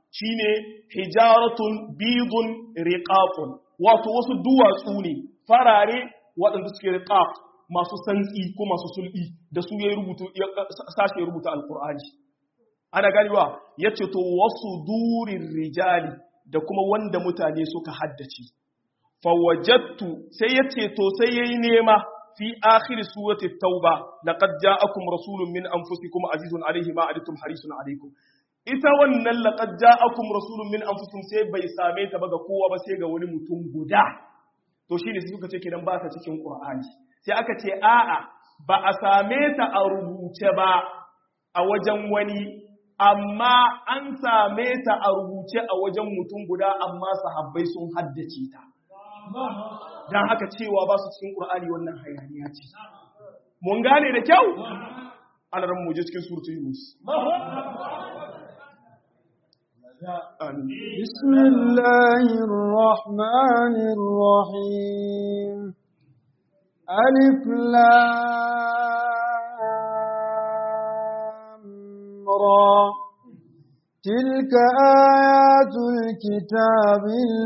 shine hijaratun bidun riqaqun wato wasu duwatsu ne farare waɗanda suke riqaq masu santsi ko masu sulbi da su yayi rubutu sashe rubuta alqur'ani ana ganewa yace to wasu durin rijali da kuma wanda mutane suka haddace fawajattu sai yace to sai yayi nema fi akhir surati tauba laqad ja'akum rasulun min anfusikum azizun alayhi ma aditum harisun alaykum ita wannan laqad ja'akum rasulun min anfusikum sai bai same ta ba ga kowa ba sai ga wani mutum guda to shine sai suka ce kidan ba ta cikin qur'ani sai aka ce a'a ba a same ta a rubuce ba a wajen wani amma an same ta a rubuce a wajen mutum guda amma sahabbai sun haddace ta don haka cewa ba su cikin ƙur'ani wannan hayaniya ce mun gane da kyau ana ran muje cikin surutu yunus بسم الله الرحمن الرحيم ألف لام را تلك آيات الكتاب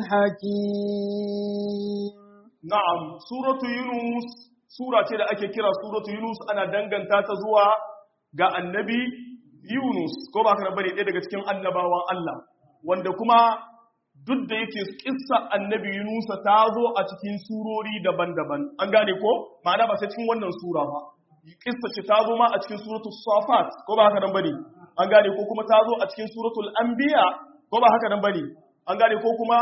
الحكيم na'am suratu yunus sura ce da ake kira suratu yunus ana danganta ta zuwa ga annabi yunus ko ba ka bane ɗaya daga cikin annabawan Allah wanda kuma duk da yake kissa annabi yunus ta zo a cikin surori daban-daban an gane ko ma'ana ba sai cikin wannan sura ba kissa ce ta zo ma a cikin suratu safat ko ba haka nan bane an gane ko kuma ta zo a cikin suratul anbiya ko ba haka nan bane an gane ko kuma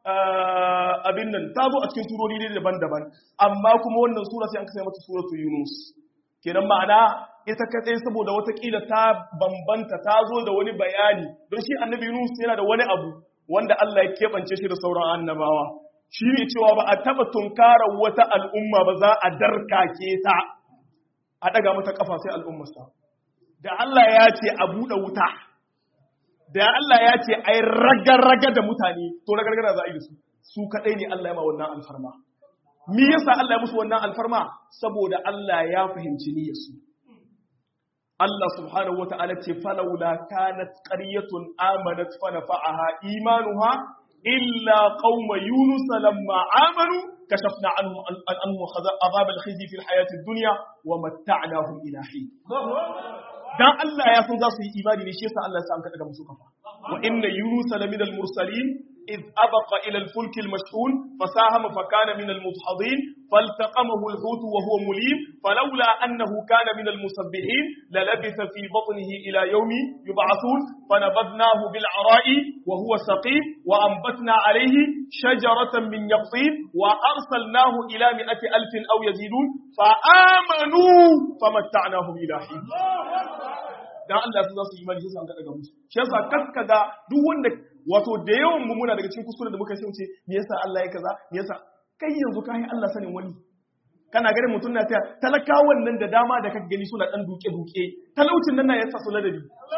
abin nan ta zo a cikin surori ne daban-daban amma kuma wannan sura sai an kasa mata suratu yunus kenan ma'ana ita kadai saboda watakila ta bambanta ta zo da wani bayani don shi annabi yunus yana da wani abu wanda Allah ya keɓance shi da sauran annabawa shi ne cewa ba a taɓa tunkarar wata al'umma ba za a darkake ta a ɗaga mata ƙafa sai al'ummarsa da Allah ya ce a buɗe wuta da Allah ya ce ai raga-raga da mutane to raga-raga za a yi da su su kadai ne Allah ya ma wannan alfarma me yasa Allah ya musu wannan alfarma saboda Allah ya fahimci niyyarsu Allah subhanahu wata'ala ce falawla kanat qaryatun amanat fa nafa'aha imanuha illa qauma yunus lamma amanu kashafna anhum anhum azab al-khizy fi al-hayati ad-dunya wa matta'nahum ila hin dan Allah ya san za su yi imani ne shi yasa Allah ya sa an kada musu kafa wa inna yunusa la minal mursalin id abaqa ila al-fulk al-mashhun fasahama fa kana min al-mudhadin faltaqamahu al-hut wa huwa mulim falawla annahu kana min al-musabbihin la labitha fi batnihi ila yawmi yub'athun fanabadnahu bil ara'i wa huwa saqim wa anbatna alayhi shajaratan min yaqtin wa arsalnahu ila mi'ati alfin aw yazidun fa amanu famatta'nahum ila hin dan Allah sun za su imani sai an ga daga musu shi yasa kaskaga duk wanda wato da yawan mu muna daga cikin kuskure da muka sai mu ce me yasa Allah ya kaza me yasa kai yanzu ka yi Allah sanin wani kana ganin mutum na ta talakawan nan da dama da kaka gani suna dan duke duke talaucin nan na yasa su ladabi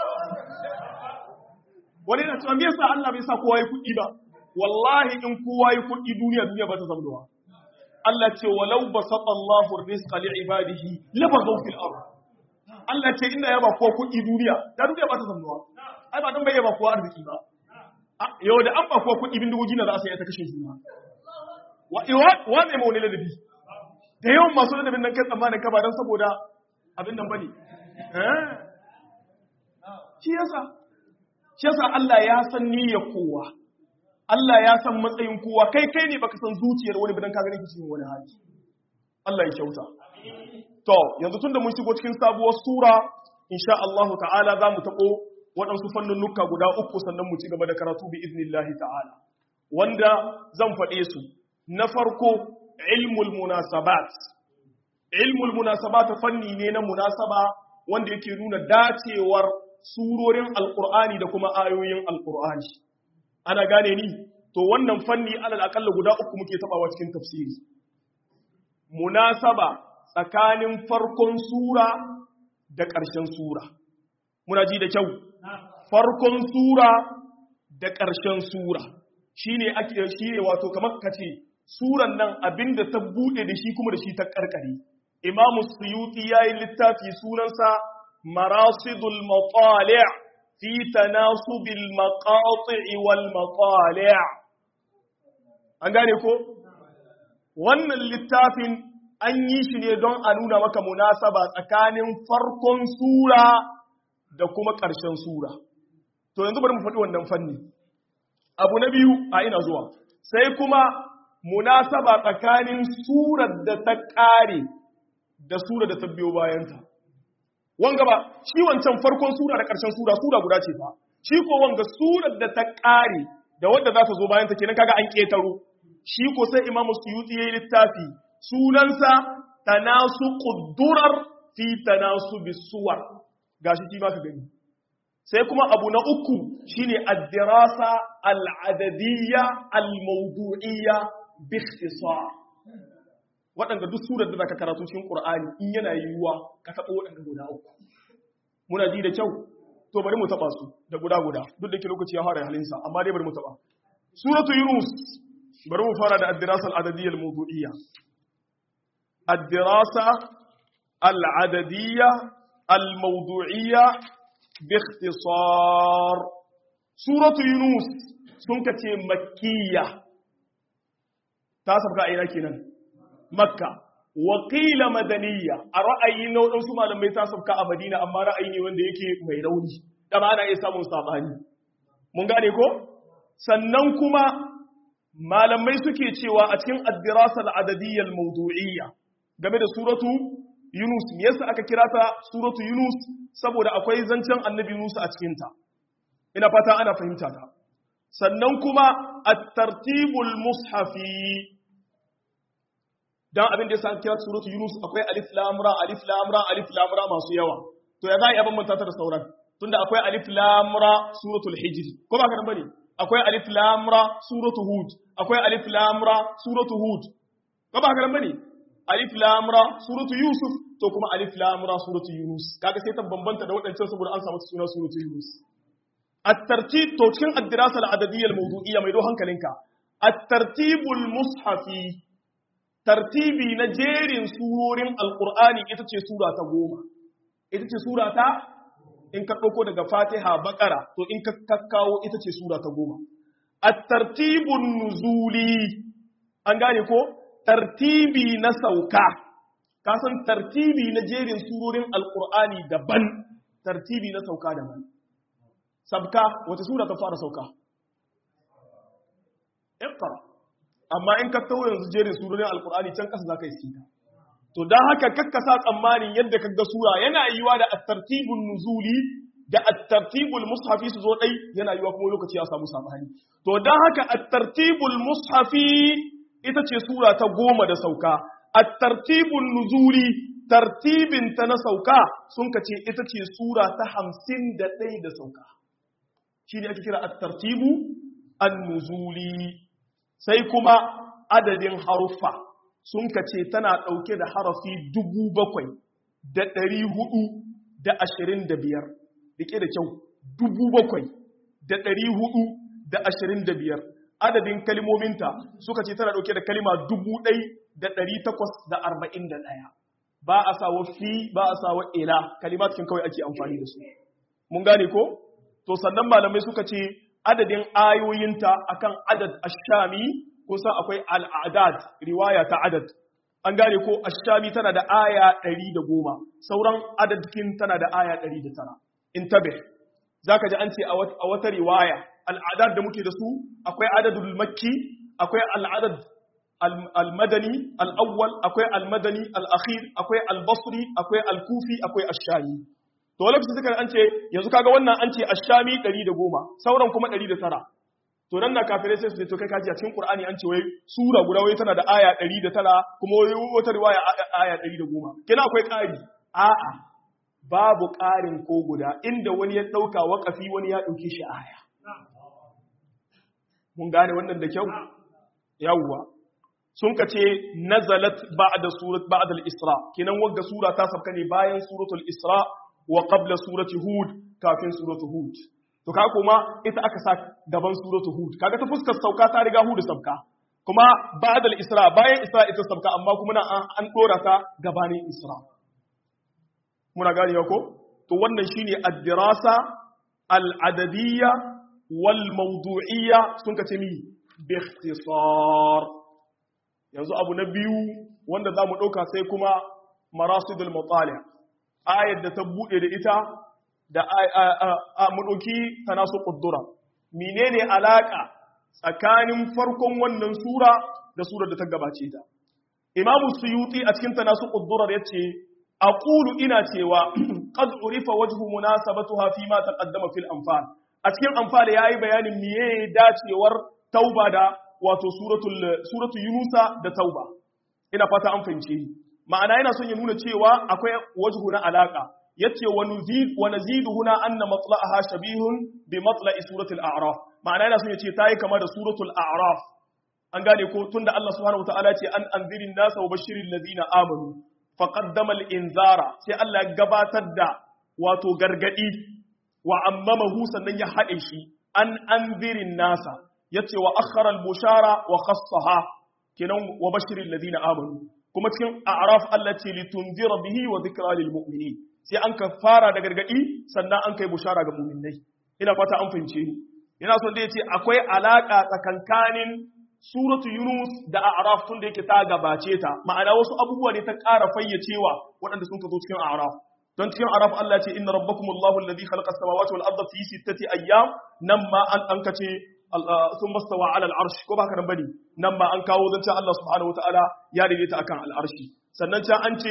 wani na cewa me yasa Allah bai sa kowa yi kuɗi ba wallahi in kowa yi kuɗi duniya duniya ba ta zama Allah ce walau basata Allahu rizqa li ibadihi labaghaw fil ardh Allah ce inda ya ba kowa kuɗi duniya ta duniya ba ta zamnuwa ai ba dan bai ba kowa arziki ba yau da an ba kowa kuɗi bindigogi na za a sai ta kashe juna wa wa ne ma wani ladabi da yawan masu ladabin nan kan tsammanin ka ba dan saboda abin nan bane eh shi yasa shi yasa Allah ya san niyyar kowa Allah ya san matsayin kowa kai kai ne baka san zuciyar wani bidan ka gani cikin wani hali Allah ya kyauta To, yanzu tun da mun shigo cikin sabuwar Sura, insha Allah ta'ala za mu taɓo waɗansu fannunuka guda uku sannan mu ci gaba da karatu bi iznillahi ta'ala. Wanda zan faɗe su, na farko, ilmul munasabat. Ilmul munasabat fanni ne na munasaba wanda yake nuna dacewar surorin Alƙur'ani da kuma ayoyin Alƙur'ani. Ana gane ni? To, wannan fanni alal aƙalla guda uku muke taɓawa cikin tafsiri. Munasaba tsakanin farkon sura da ƙarshen sura. Muna ji da kyau, farkon sura da ƙarshen sura shi ne ake shi ne wato kamar ka ce, suran nan abin da ta buɗe da shi kuma da shi ta ƙarƙare. Imamu Suyuti ya yi littafi sunansa Marasidul Matsali' fi tanasubil maqati' wal maqali' an gane ko wannan littafin an yi shi ne don a nuna maka munasaba tsakanin farkon sura da kuma ƙarshen sura to yanzu bari mu faɗi wannan fanni abu na biyu a ina zuwa sai kuma munasaba tsakanin surar da ta ƙare da surar da ta biyo bayanta wanga ba shi wancan farkon sura da ƙarshen sura sura guda ce fa shi ko wanga surar da ta ƙare da wadda za ta zo bayanta kenan kaga an ƙetaro shi ko sai imamu suyuti yayi littafi sunansa tanasu quddurar fi tanasu bisuwar gashi shi ma ka gani sai kuma abu na uku shine ad-dirasa al-adadiyya al-mawdu'iyya bi ikhtisar waɗanda duk surar da zaka karatu cikin Qur'ani in yana yiwuwa ka taɓa waɗanda guda uku muna ji da kyau to bari mu taɓa su da guda guda duk da ke lokaci ya fara halinsa amma dai bari mu taɓa suratu yunus bari mu fara da ad-dirasa al-adadiyya al-mawdu'iyya ad-dirasa al-adadiyya al-mawdu'iyya باختصار سورة يونس سنكة مكية تاسب كأينا كنا مكة وقيل مدنية أرأي نو نسو ما لم يتاسب كأمدينة أما رأيني وند يكي ميروني كما أنا إسا مصاباني mun gane ko sannan kuma malamai suke cewa a cikin ad-dirasa al-adadiyya al-mawdu'iyya game da suratu Yunus me yasa aka kira ta suratu Yunus saboda akwai zancen annabi Yunus a cikin ta ina fata ana fahimta ta sannan kuma at-tartibul mushafi dan abin da yasa aka kira suratu Yunus akwai alif lam ra alif lam ra alif lam ra masu yawa to ya za a bambanta ta da sauran tunda akwai alif lam ra suratul hijr ko ba ka nan bane akwai alif lam ra suratu hud akwai alif lam ra suratu hud ko ba ka nan bane alif lam ra suratu yusuf to kuma alif lam ra suratu yunus kaga sai ta bambanta da wadancan saboda an samu suna suratu yunus at-tartib to cikin ad-dirasa al-adadiyya al-mawdu'iyya mai do hankalinka at-tartibul mushafi tartibi na jerin surorin alqur'ani ita ce sura ta goma ita ce sura ta in ka dauko daga fatiha baqara to in ka kakkawo ita ce sura ta goma at-tartibun nuzuli an gane ko tartibi na sauka kasan tartibi na jerin surorin alkur'ani daban tartibi na sauka daban sabka wata sura ta fara sauka iqra amma in ka tawo yanzu jerin surorin alkur'ani can kasa zaka yi sita to dan haka kakkasa tsammanin yadda kaga sura yana yiwa da at-tartibun nuzuli da at-tartibul mushafi su zo dai yana yiwa kuma lokaci ya samu sabani to dan haka at-tartibul mushafi ita ce sura ta goma da sauka a tartibin nuzuli tartibin ta na sauka sun ka ce ita ce sura ta hamsin da ɗaya da sauka shi ne ake kira a tartibu an nuzuli sai kuma adadin haruffa sun ka ce tana ɗauke da harafi dubu bakwai da ɗari hudu da ashirin da biyar rike da kyau dubu bakwai da ɗari hudu da ashirin da biyar adadin kalimominta suka ce tana ɗauke da kalima dubu ɗai da ɗari takwas da arba'in da ɗaya ba a sawa fi ba a sawa ila kalimatkin kawai ake amfani da su mun gane ko to sannan malamai suka ce adadin ayoyinta akan adad ashami kusa akwai al'adad riwaya ta adad an gane ko ashami tana da aya ɗari da goma sauran adadkin tana da aya ɗari da tara in tabe za ka ji an ce a wata riwaya al'adar da muke da su akwai adadul makki akwai al'adad al-madani al-awwal akwai al-madani al-akhir akwai al-basri akwai al-kufi akwai ash-shami to lokacin suka an ce yanzu kaga wannan an ce ash-shami 110 sauran kuma 109 to nan na kafirai sai su ce to kai kaji a cikin qur'ani an ce wai sura guda wai tana da aya 109 kuma wai wata riwaya aya 110 kina akwai ƙari a'a babu ƙarin ko guda inda wani ya ɗauka waƙafi wani ya ɗauke shi aya mun gane wannan da kyau yawwa sun ka ce nazalat ba'da surat ba'da al-isra kinan wagga sura ta sabka ne bayan suratul isra wa qabla surati hud kafin suratul hud to ka kuma ita aka sa gaban suratul hud kaga ta fuskar sauka ta riga hud sabka kuma ba'da al-isra bayan isra ita sabka amma kuma na an dora ta gabanin isra muna gane ko to wannan shine ad-dirasa al-adadiyya wal mawdu'iyya sun kace mi bi ikhtisar yanzu abu na biyu wanda zamu dauka sai kuma marasidul mutali ayat da ta bude da ita da a mu dauki tanasu quddura menene alaka tsakanin farkon wannan sura da surar da ta gabace ta imamu suyuti a cikin tanasu quddurar yace aqulu ina cewa qad urifa wajhu munasabatuha fi ma taqaddama fil anfal a cikin anfal yayi bayanin miye dacewar tauba da wato suratul suratul yunusa da tauba ina fata an fahimce ni ma'ana yana son ya nuna cewa akwai wajhu na alaka yace wa nuzid wa nazidu huna anna matla'aha shabihun bi matla'i suratul a'raf ma'ana yana son ya ce tayi kama da suratul a'raf an gane ko tunda Allah subhanahu wataala ce an anzirin nasa wa bashirin ladina amanu fa qaddama al-inzara sai Allah ya gabatar da wato gargadi wa ammamahu sannan ya hade shi an anzirin nasa yace wa akhara al-bushara wa khassaha kenan wa bashirin ladina amanu kuma cikin a'raf Allah ce litunzira bihi wa dhikra lil mu'minin sai an ka fara da gargadi sannan an kai bushara ga mu'minai ina fata an fahimce ni ina son da yace akwai alaka tsakankanin suratu Yunus da A'raf tun da yake ta gabace ta ma'ana wasu abubuwa ne ta ƙara fayyacewa waɗanda sun ka zo cikin A'raf don cikin A'raf Allah ce inna rabbakumullahu alladhi khalaqa as-samawati wal arda fi sittati ayyam nan ma an an kace sun mastawa ala al-arsh ko ba ka nan bane nan ma an kawo zancen Allah subhanahu wataala ya daidaita akan al-arshi sannan can an ce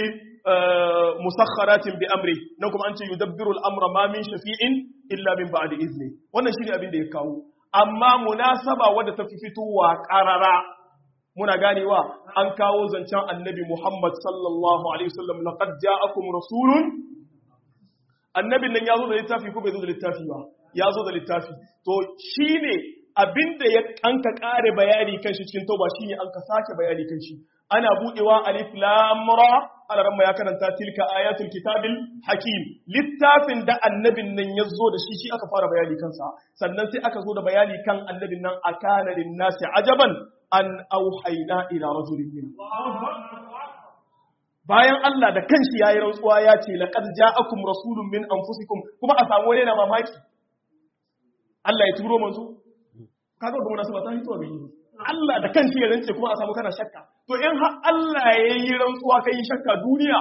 musakharatin bi amri nan kuma an ce yudabbiru al-amra ma min shafi'in illa min ba'di izni wannan shine abin da ya kawo amma munasaba wadda ta fi fitowa ƙarara muna ganewa an kawo zancen annabi Muhammad sallallahu alaihi wasallam laqad ja'akum rasulun annabin nan yazo da littafi ko bai zo da littafi ba yazo da littafi to shine abinda ya anka kare bayani kan shi cikin tauba shine an ka sake bayani kan shi ana budewa alif lam ra alaramma ya karanta tilka ayatul kitabil hakim littafin da annabin nan ya zo da shi shi aka fara bayani kansa sannan sai aka zo da bayani kan annabin nan akana lin nasi ajaban an auhayna ila rajulin min bayan Allah da kanshi yayi rantsuwa ya ce laqad ja'akum rasulun min anfusikum kuma a samu wani na mamaki Allah ya turo manzo kaga ga munasaba ta hito ga yi Allah da kanshi ya rance kuma a samu kana shakka to in har Allah ya yi rantsuwa kai shakka duniya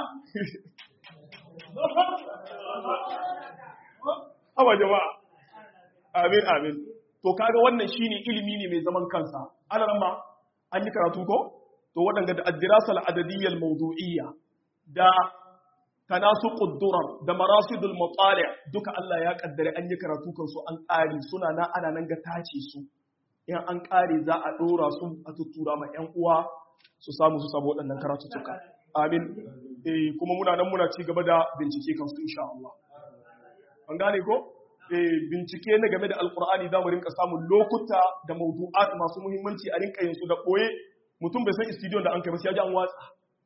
Aba jama'a amin amin to kaga wannan shine ilimi ne mai zaman kansa alarma an yi karatu ko to waɗanda da addirasal adadiyyal mawdu'iyya da tanasuqud durar da marasidul mutali duka Allah ya kaddare an yi karatu kansu an ƙare suna na ana nan ga tace su in an ƙare za a ɗora su a tuttura ma 'yan uwa su samu su samu waɗannan karatuttuka amin eh kuma muna nan muna ci gaba da bincike kansu insha Allah an gane ko eh bincike na game da alqur'ani za mu rinka samun lokuta da mawdu'at masu muhimmanci a rinka yin su da boye mutum bai san studio da an kai ba sai ya ji an watsa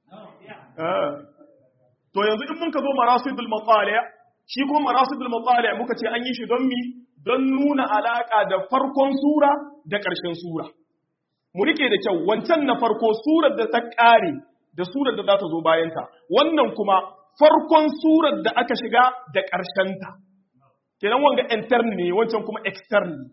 to yanzu in mun ka zo marasidul maqali shi kuma marasidul maqali muka ce an yi shi don mi don nuna alaka da farkon sura da ƙarshen sura mu rike da kyau wancan na farko surar da ta ƙare da surar da za ta zo bayanta wannan kuma farkon surar da aka shiga da ƙarshenta kenan wanga intern ne wancan kuma extern ne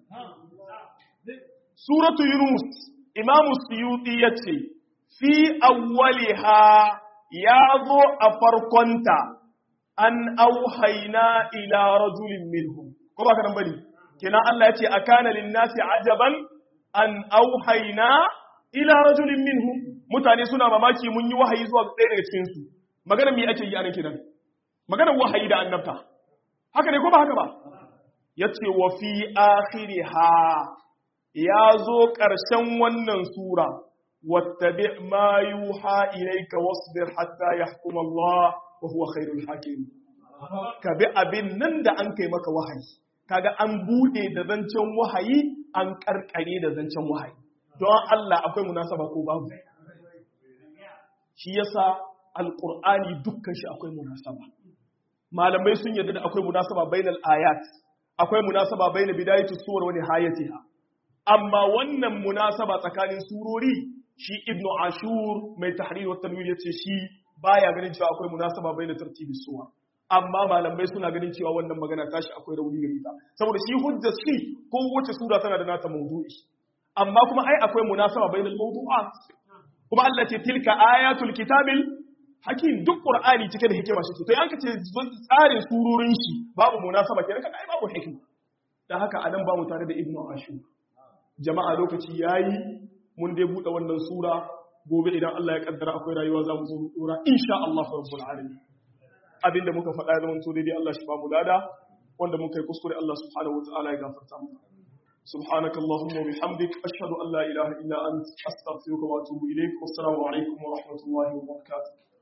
suratu yunus imamu suyuti ya ce fi awwaliha ya zo a farkonta an auhaina ila rajulin minhum ko ba ka nan bane kenan Allah ya ce akana lin-nasi ajaban an auhaina ila rajulin minhum mutane suna mamaki mun yi wahayi zuwa ɗaya daga cikin su magana me ake yi anan kidan magana wahayi da annabta haka ne ko ba haka ba yace wa fi akhiriha ya zo ƙarshen wannan sura wattabi ma yuha ilayka wasbir hatta yahkum Allah wa huwa khairul hakim ka bi abin nan da an kai maka wahayi kaga an bude da zancen wahayi an karkare da zancen wahayi don Allah akwai munasaba ko babu shi yasa alqur'ani dukkan shi akwai munasaba malamai sun yarda da akwai munasaba bainal ayat akwai munasaba bainal bidayatus suwar wa nihayatiha amma wannan munasaba tsakanin surori shi ibnu ashur mai tahrir wa tanwir yace shi baya ganin cewa akwai munasaba bainal tartibis suwar amma malamai suna ganin cewa wannan magana tashi akwai rauni gare ta saboda shi hujja shi ko wace sura tana da nata mawdu'i amma kuma ai akwai munasaba bainal mawdu'at kuma Allah ce tilka ayatul kitabil hakim duk qur'ani cike da hikima shi to an kace tsarin surorin shi babu munasaba kenan kaga ai babu hikima dan haka anan ba mu tare da ibnu ashur jama'a lokaci yayi mun dai bude wannan sura gobe idan Allah ya kaddara akwai rayuwa za mu zo mu dora insha Allah rabbul alamin abinda muka faɗa ya zama to daidai Allah shi ba mu lada wanda muka yi kuskure Allah subhanahu wataala ya gafarta mu سبحانك اللهم وبحمدك أشهد أن لا إله إلا أنت أستغفرك وأتوب إليك والسلام عليكم ورحمة الله وبركاته